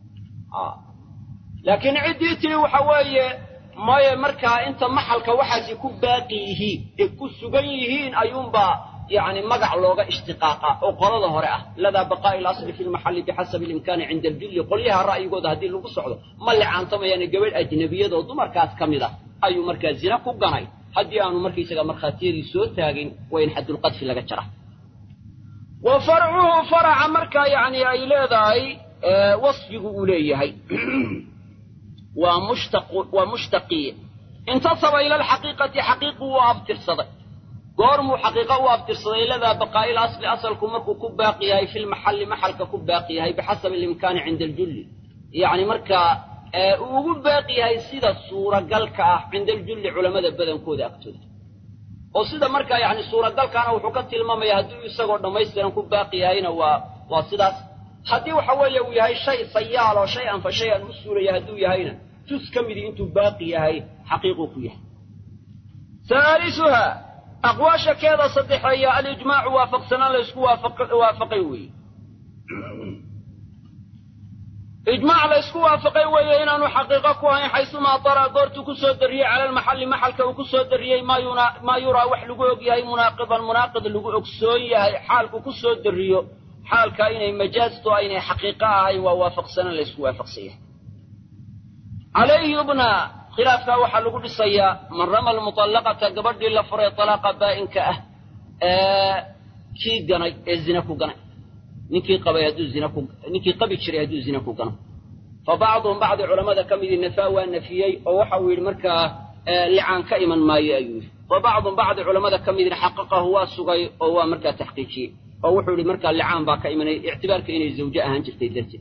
laakiin ciddii tidhi waxa weeye maya markaa inta maxalka waxaasi ku baaqi yihiin ee ku sugan yihiin ayuunbaa yani magac looga ishtiqaaqa oo qolada hore ah ladaa baqaa'i lasli fi lmaxalli bixasabi ilimkaani cinda aljulli qolyaha ra'yigooda haddii lagu socdo ma licaantamayaane gabadh ajnabiyadoo dumarkaas ka mid ah ayuu markaa zina ku ganay haddii aanu markaysaga markhaatiyadii soo taagin waa in xaddulqadfi laga jara wa farcuhu faraca markaa yani ay leedahay wasfigu uu leeyahay waa waa mushtaqii intasaba ila alxaqiiqati xaqiiqu wuu abtirsaday goormuu xaqiiqo u abtirsaday ladaa baqaa'il asli asalku markuu ku baaqi yahay fi lmaxalli maxalka ku baaqi yahay bixasabi alimkaani cinda aljulli yacni markaa uu ugu baaqi yahay sida suuragalka ah cinda aljulli culammada badankooda agtooda oo sida markaa yani suuragalkaana wuxuu ka tilmaamaya hadduu isagoo dhammaystiran ku baaqi yahayna waa waa sidaas haddii waxa weeye uu yahay shay sayaal oo shay an fa shay an u suulaya hadduu yahayna jus ka midii intuu baaqi yahay xaqiiquu ku yahay haalisuha aqwaasha keeda saddexeeya alijmaacu waafaqsanaan laysku waafaqay weeye ijmaac la ysku waafaqay weeye inaanu xaqiiqo ku ahayn xaysumaa dara goortuu ku soo darriyey cala almaxalli maxalka uu ku soo darriyey maa yuraa wax lagu og yahay munaaqidan munaaqid lagu ogsoon yahay xaalku ku soo darriyo xaalkaa inay majaasto aynay xaqiiqo ahayn waa waafaqsanan la ysku waafaqsan yahay calayhi yubna khilaafkaa waxaa lagu dhisayaa man rama almuطallaqata gabadhii la furay talaaqa baa'inka ah ee kii ganay ee zina ku ganay ninkii qabay hadduu zina ku ninkii qabi jiray hadduu zina ku gano fa bacduhum bacdi culammada ka midii nafaa waa nafiyey oo waxa uu yidhi markaa licaan ka iman maayo ayuu yidhi wa bacduhum bacdi culammada ka midina xaqaqahu waa sugay oo waa markaa taxqiijiyey oo wuxuu yidhi markaa licaan baa ka imanay ictibaarka inay zawje ahaan jirtay darteed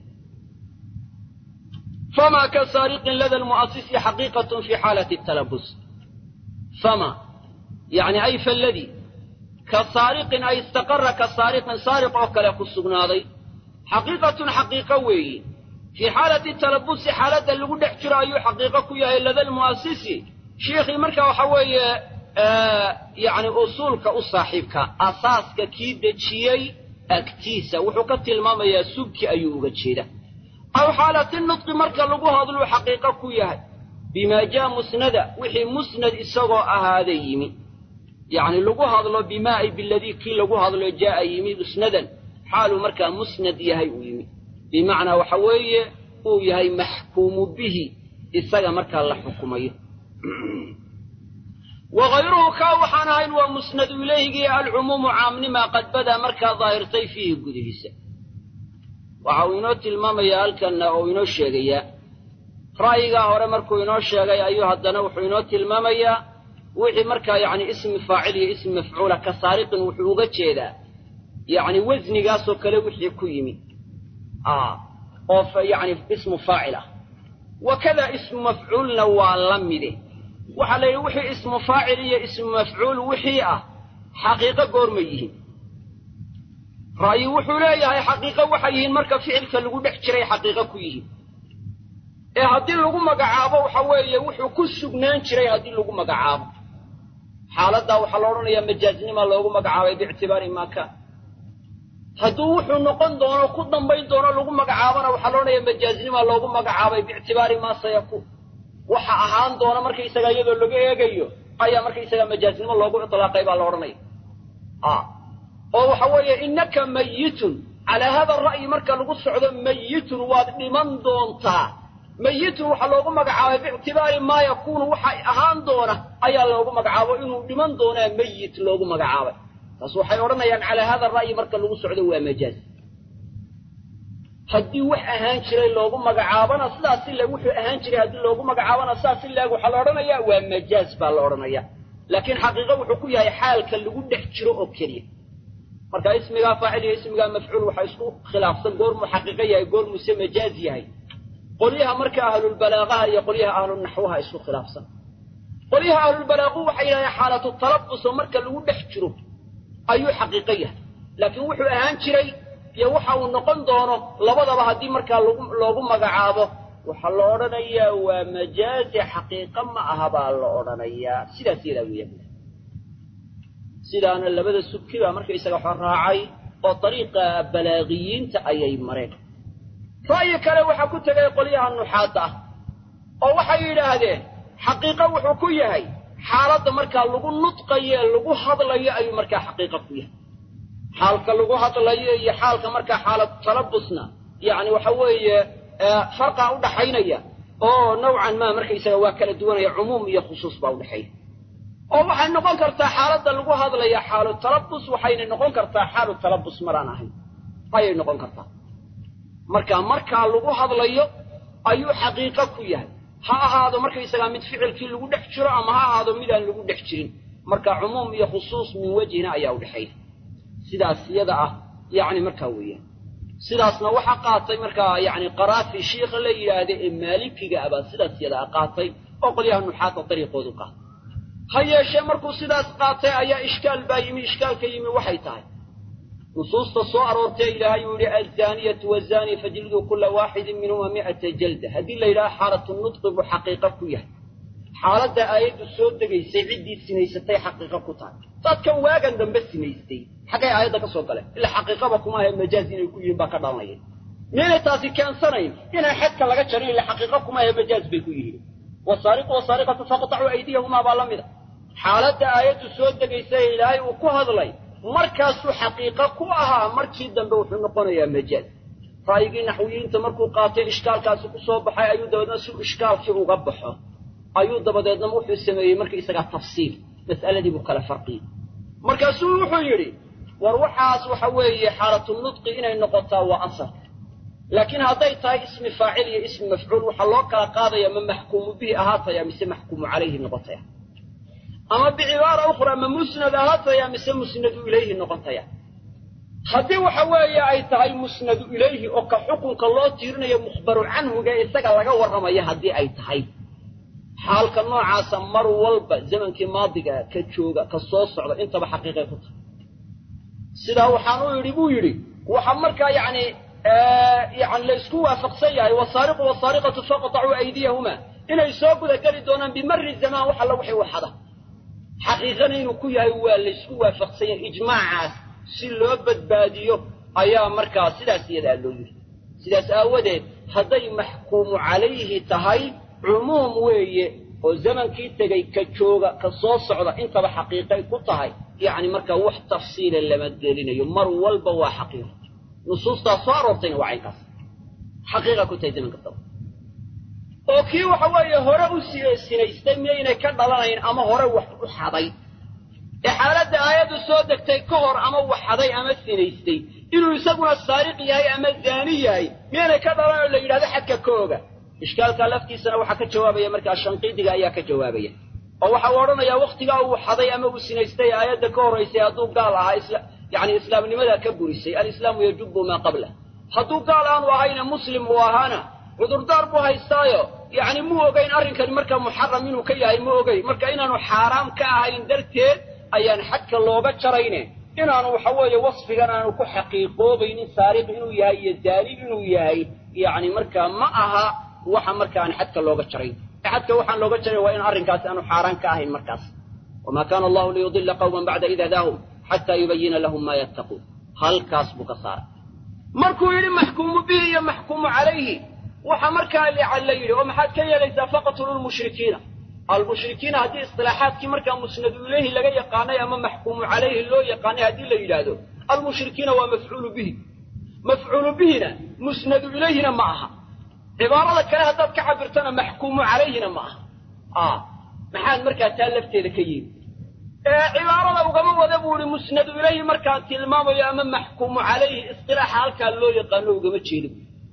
fama ka saariqin lada lmu'asisi xaqiiqatun fi xaalati talabus fama yani ay faladii ka saariqin ay istaqara ka saariqin saariq oo kale ku sugnaaday xaqiiqatun xaqiiqo weeyi fii xaalati talabusi xaaladda lagu dhex jiro ayuu xaqiiqo ku yahay lada lmu'asisi shiikhii marka waxa weeye yani usuulka u saaxiibka asaaska kii dejiyey agtiisa wuxuu ka tilmaamayaa subki ayuu uga jeeda aw xaalati nudqi marka lagu hadluu xaqiiqo ku yahay bimaa jaa musnada wixii musnad isagoo ahaada yimi yacni lagu hadlo bimaa ay biladii kii lagu hadlo jaa'a yimi musnadan xaaluu markaa musnad yahay uu yimi bimacnaa waxa weeye uu yahay maxkuumu bihi isaga markaa la xukumayo wa hayruhu kaa waxaan ahayn waa musnadu ilayhigii alcumuumu caamnimaa qad badaa markaa daahirtay fiihi gudihiisa waxa uu inoo tilmaamayaa halkanna oo inoo sheegayaa ra'yigaa hore markuu inoo sheegay ayuu haddana wuxuu inoo tilmaamayaa wixii markaa yacni ismi faacil iyo ismi mafcuula ka saariqin wuxuu uga jeedaa yacni wasnigaasoo kale wixii ku yimi oo yacni ismu faacil ah wakada ismu mafcuulna waa la mide waxaa la yidhi wixii ismu faacil iyo ismu mafcuul wixii ah xaqiiqo goorma yihiin ra'yi wuxuu leeyahay xaqiiqo waxay yihiin marka ficilka lagu dhex jiray xaqiiqo ku yihiin ee haddii lagu magacaabo waxa weeye wuxuu ku sugnaan jiray haddii lagu magacaabo xaaladdaa waxaa la odhanayaa majaaznima loogu magacaabay biictibaari maa kaan hadduu wuxuu noqon doono ku dambayn doono lagu magacaabona waxaa la odhanayaa majaaznima loogu magacaabay biictibaari maa sayakuun waxa ahaan doona markaysaga iyadoo laga eegayo ayaa markaysaga majaaznimo loogu itlaaqay baa la odhanaya oo waxa weeye innaka mayitun calaa hada ra'yi marka lagu socdo mayitun waad dhiman doontaa mayitun waxaa loogu magacaabay biictibaari maa yakuunu waxa ahaan doona ayaa loogu magacaabo inuu dhiman doonaa mayit loogu magacaabay taas waxay odhanayaan calaa hada ra'yi marka lagu socdo waa majaaz haddii wax ahaan jiray loogu magacaabona sidaas si leeg wuxuu ahaan jiray haddii loogu magacaabona sidaas si leeg waxaa la odhanayaa waa majaaz baa la odhanaya laakiin xaqiiqo wuxuu ku yahay xaalka lagu dhex jiro oo keliya marka ismigaa faacil iyo ismigaa mafcuul waxaa isku khilaafsan goormuu xaqiiqo yahay goormuuse majaaz yahay qolyaha marka ahlulbalaaqaha iyo qolyaha ahlunaxwaha isku khilaafsan qolyaha ahlulbalaaqu waxay yidhahdeen xaalatu talabus oo marka lagu dhex jiro ayuu xaqiiqo yahay laakiin wuxuu ahaan jiray iyo waxa uu noqon doono labadaba haddii markaa loogu magacaabo waxaa la odhanayaa waa majaazi xaqiiqo ma aha baa la odhanayaa sidaas yadaa weya sidaana labada subki baa markaysaga waxa raacay oo dariiqa balaaqiyiinta ayay mareen ra'yi kale waxaa ku tegay qolyaha nuxaadda ah oo waxay yidhaahdeen xaqiiqo wuxuu ku yahay xaaladda markaa lagu nudqayo ee lagu hadlayo ayuu markaa xaqiiqo ku yahay xaalka lagu hadlayo iyo xaalka markaa xaalad talabusna yacni waxa weeye farqaa u dhaxaynaya oo nowcan maa markaysaga waa kala duwanaya cumuum iyo khusuus baa udhexeeya oo waxay noqon kartaa xaaladda lagu hadlaya xaalu talabus waxayna noqon kartaa xaalu talabus maraan ahayn ayay noqon kartaa marka markaa lagu hadlayo ayuu xaqiiqo ku yahay ha ahaado markaysagaa mid ficilkii lagu dhex jiro ama ha ahaado midaan lagu dhex jirin marka cumuum iyo khusuus min wejhina ayaa udhexeeya sidaas yada ah yacni markaa weeyaan sidaasna waxaa qaatay markaa yacni qaraafi shiikha la yidhaahda ee maalikiga abaa sidaas yada a qaatay oo qolyaha nuxaadda dariiqoodu qaatay ha yeeshee markuu sidaas qaatay ayaa ishkaal baa yimi ishkaalka yimi waxay tahay nusuusta soo aroortee ilaahay uu yidhi alzaaniyatu wazaani fajliduu kulla waaxidin minhuma mi'ata jalda haddii la yidhaha xaalatu nudqi buu xaqiiqo ku yahay xaaladda aayaddu soo degaysay ciddii sinaysatay xaqiiqo ku tahay dadkan waagan dambe sinaystay xaggay aayadda ka soo galeen ilaa xaqiiqaba kuma ahe majaaz inay ku yihiin baa ka dhalanaya miyaynay taasi keensanayn inaan xadka laga jarin ila xaqiiqo kuma ahe majaaz bay ku yihiin wasaariqu wasaariqatu faqtacuu aydiyahumaa baa la mida xaaladda aayaddu soo degaysa ee ilaahay uu ku hadlay markaasuu xaqiiqo ku ahaa markii dambe wuxuu noqonayaa majaaz ra'yigii naxwiyiinta markuu qaatay ishkaalkaasi ku soo baxay ayuu dabeedna si ishkaalkii uga baxo ayuu dabadeedna wuxuu sameeyey marka isagaa tafsiil mas'aladii buu kala farqiyey markaasuu wuxuu yidhi war waxaas waxa weeye xaalatu nudqi inay noqotaa waa asalka laakiin hadday tahay ismi faacil iyo ismi mafcuul waxaa loo kala qaadaya ma maxkuumu bihi ahaataya mise maxkuumu calayhi noqotaya ama bicibaara ukhra ma musnad ahaataya mise musnadu ilayhi noqotaya haddii waxa weeye ay tahay musnadu ilayhi oo ka xukunka loo tiirinayo mukhbaru canhuga isaga laga warramaya haddii ay tahay xaalka noocaasa mar walba zamankii maadiga ka jooga ka soo socda intaba xaqiiqay ku tahay sidaa waxaan u yidhi buu yidhi waxa markaa yacni yani la isku waafaqsan yahay wasaariqu wasaariqatu faqtacuu aydiyahumaa inay soo guda geli doonaan bimari zamaan wax alla wixii waxada xaqiiqana inuu ku yahay waa la isku waafaqsan yahay ijmaacaas si loo badbaadiyo ayaa markaa sidaas iyadaa loo yidhi sidaas aawadeed hadday maxkuumu calayhi tahay cumuum weeye oo zamankii tegey ka jooga ka soo socda intaba xaqiiqay ku tahay yacni markaa wax tafsiila lama gelinayo mar walba waa xaqiiqo nusuustaa soo aroortayna waa caynkaas xaqiiqa ku tahay zaman kastaba oo kii waxa weeye hore u sinaystay miyaynay ka dhalanayn ama hore wax u xaday ee xaaladda aayaddu soo degtay ka hor ama wax xaday ama sinaystay inuu isaguna saariq yahay ama zaani yahay miyaynay ka dhalan oo la yidhahdo xadka ka oga ishkaalka laftiisana waxaa ka jawaabaya markaa shanqiidiga ayaa ka jawaabaya oo waxa uu odhanayaa wakhtigaa uu xaday ama uu sinaystay aayadda ka horraysay hadduu gaal ahaa isla yacni islaamnimadaa ka burisay alislaamu yajubu maa qablah hadduu gaal aanu ahayna muslim uu ahaana cudurdaar buu haystaayo yacni muu ogayn arrinkani markaa muxaram inuu ka yahay ma ogeyn marka inaanu xaaraam ka ahayn darteed ayaan xadka looga jarayne inaanu waxa weeye wasfigan aanu ku xaqiiqoobaynin saariq inuu yahay iyo daali inuu yahay yacni markaa ma aha waxa marka aan xadka looga jarayn xadka waxaan looga jaray waa in arrinkaasi aanu xaaraan ka ahayn markaas wamaa kaana allahu liyudila qawman bacda id hadaahum xataa yubayina lahum maa yattaquun halkaas buu ka saaray markuu yidhi maxkuumu bihi iyo maxkuumu calayhi waxa markaa la yidhi oo maxaad ka yeelaysaa faqtulu lmushrikiina almushrikiina haddii istilaaxaadkii markaa musnadu ilayhi laga yaqaanay ama maxkuumu calayhi loo yaqaanay haddii la yidhaahdo almushrikiina waa mafcuulu bihi mafcuulu bihina musnadu ilayhina ma aha cibaarada kale haddaad ka cabirtana maxkuumu calayhina ma aha maxaad markaa taa lafteeda ka yeeli cibaarada ugama wada buu ihi musnadu ilayhi markaan tilmaamayo ama maxkuumu calayhi istilaaxa halkaa loo yaqaano ugama jeedo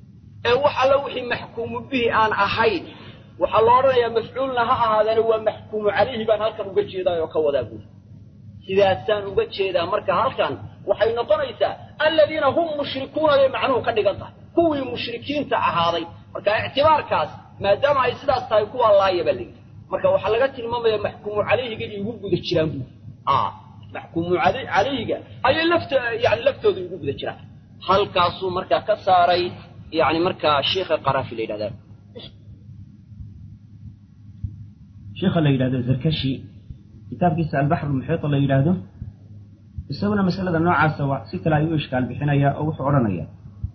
ee wax alla wixii maxkuumu bihi aan ahayn waxaa la odhanayaa mafcuulna ha ahaadeena waa maxkuumu calayhi baan halkan uga jeedaa oo ka wadaa buuri sidaasaan uga jeedaa marka halkan waxay noqonaysaa aladiina hum mushrikuuna bay macnuhu ka dhigan tahay kuwii mushrikiinta ahaaday marka ictibaarkaas maadaama ay sidaas tahay kuwaa laaya baa layidhi marka waxaa laga tilmaamaya maxkuumu calayhiga iigu guda jiraan buuri maxkuumu calayhiga ayay lafto yani laftooda igu guda jiraan halkaasuu markaa ka saaray yani markaa sheikha qaraafi la yidhahdaa sheikha la yidhahdo zarkashi kitaabkiisa albaxru muxiita la yidhaahdo isaguna masalada noocaasa wa si kale ayuu ishkaal bixinayaa oo wuxuu odhanayaa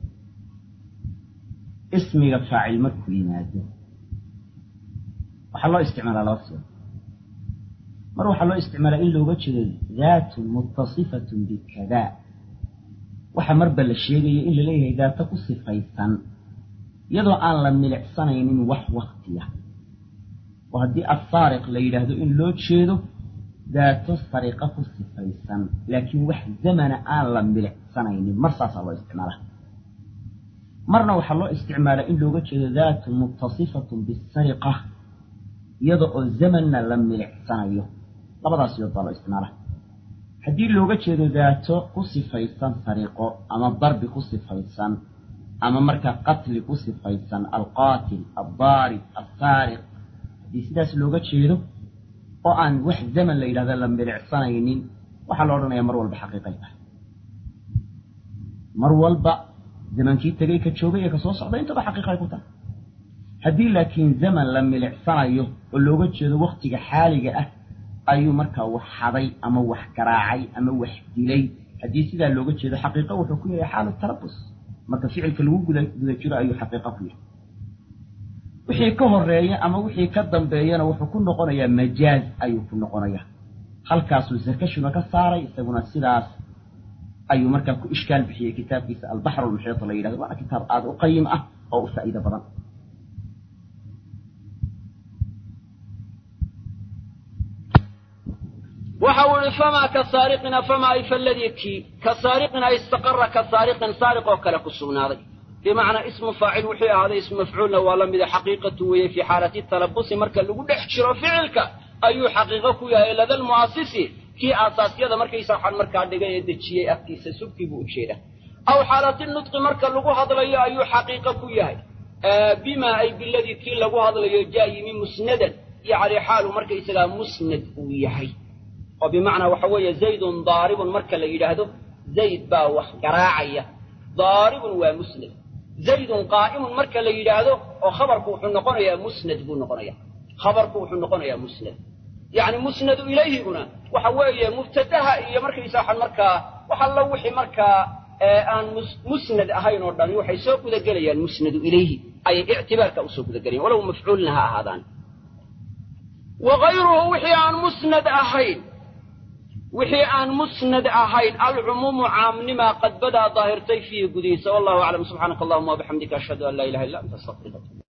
ismiga faacil markuu yimaado waxaa loo isticmaalaa laba siba mar waxaa loo isticmaalaa in looga jeedo daatun muttasifatun bikadaa waxa marba la sheegayo in laleeyahay daato ku sifaysan iyadoo aan la milicsanaynin wax waktiya oo haddii assaariq la yidhaahdo in loo jeedo daato sariqa ku sifaysan laakiin wax zamana aan la milicsanaynin mar saasaa loo isticmaalaa marna waxaa loo isticmaalaa in looga jeedo daatun muttasifatun bisariqa iyada oo zamanna la milicsanayo labadaas yood baa loo isticmaalaa haddii looga jeedo daato ku sifaysan sariqo ama darbi ku sifaysan ama markaa qatli ku sifaysan alqaatil aldaarib alsaariq haddii sidaas looga jeedo oo aan wax zaman la yidhahda la milicsanaynin waxaa la odhanayaa mar walba xaqiiqay tahay mar walba zamankii tegay ka joogay ee ka soo socda intaba xaqiiqay ku tahay haddii laakiin zaman la milicsanayo oo looga jeedo wakhtiga xaaliga ah ayuu markaa wax xaday ama wax garaacay ama wax dilay haddii sidaa looga jeedo xaqiiqo wuxuu ku yahay xaalu tarabus marka ficilka lagu guda guda jiro ayuu xaqiiqo ku yahay wixii ka horeeya ama wixii ka dambeeyana wuxuu ku noqonayaa majaaz ayuu ku noqonayaa halkaasuu sarkashuna ka saaray isaguna sidaas ayuu markaa ku ishkaal bixiyey kitaabkiisa albaxr lmuxiita la yidhahdo waana kitaab aada u qayim ah oo u faa'iido badan waxa uu ihi famaa ka saariqina famaa ay faladii kii ka saariqina istaqara ka saariqin saariq oo kale ku sugnaaday bimacnaa ismu faacil wixii ahaaday ismu mafcuulna waa la mida xaqiiqatu weeye fii xaalati talabusi marka lagu dhex jiro ficilka ayuu xaqiiqo ku yahay lada lmu'asisi kii aasaasyada markaysa waxaan markaa dhigay ee dejiyey afkiisa subkii buu ujeeda aw xaalati nutqi marka lagu hadlayo ayuu xaqiiqo ku yahay bima ay biladii kii lagu hadlayo jaa yimi musnadan yacni xaalu markaysagaa musnad uu yahay oo bimacnaa waxa weeye zaydun daaribun marka la yidhaahdo zayd baa wax garaacaya daaribun waa musnad zaydun qaa'imun marka la yidhaahdo oo khabarku wuxuu noqonayaa musnad buu noqonaya khabarku wuxuu noqonayaa musnad yacni musnadu ilayhiguna waxa weeye mubtadaha iyo markaysa waxaan markaa wax alla wixii markaa aan musnad ahayn oo dhan waxay soo gudagelayaan musnadu ilayhi ayay ictibaarka usoo gudagelayan walow mafcuulna ha ahaadaan wa gayruhu wixii aan musnad ahayn wixii aan musnad ahayn alcumuumu caamnimaa qad badaa daahirtay fiihi gudihiisa wallahu aclam subxaanaka allahuma wabixamdika ashhadu an laa ilaha illa anta astaqfiruka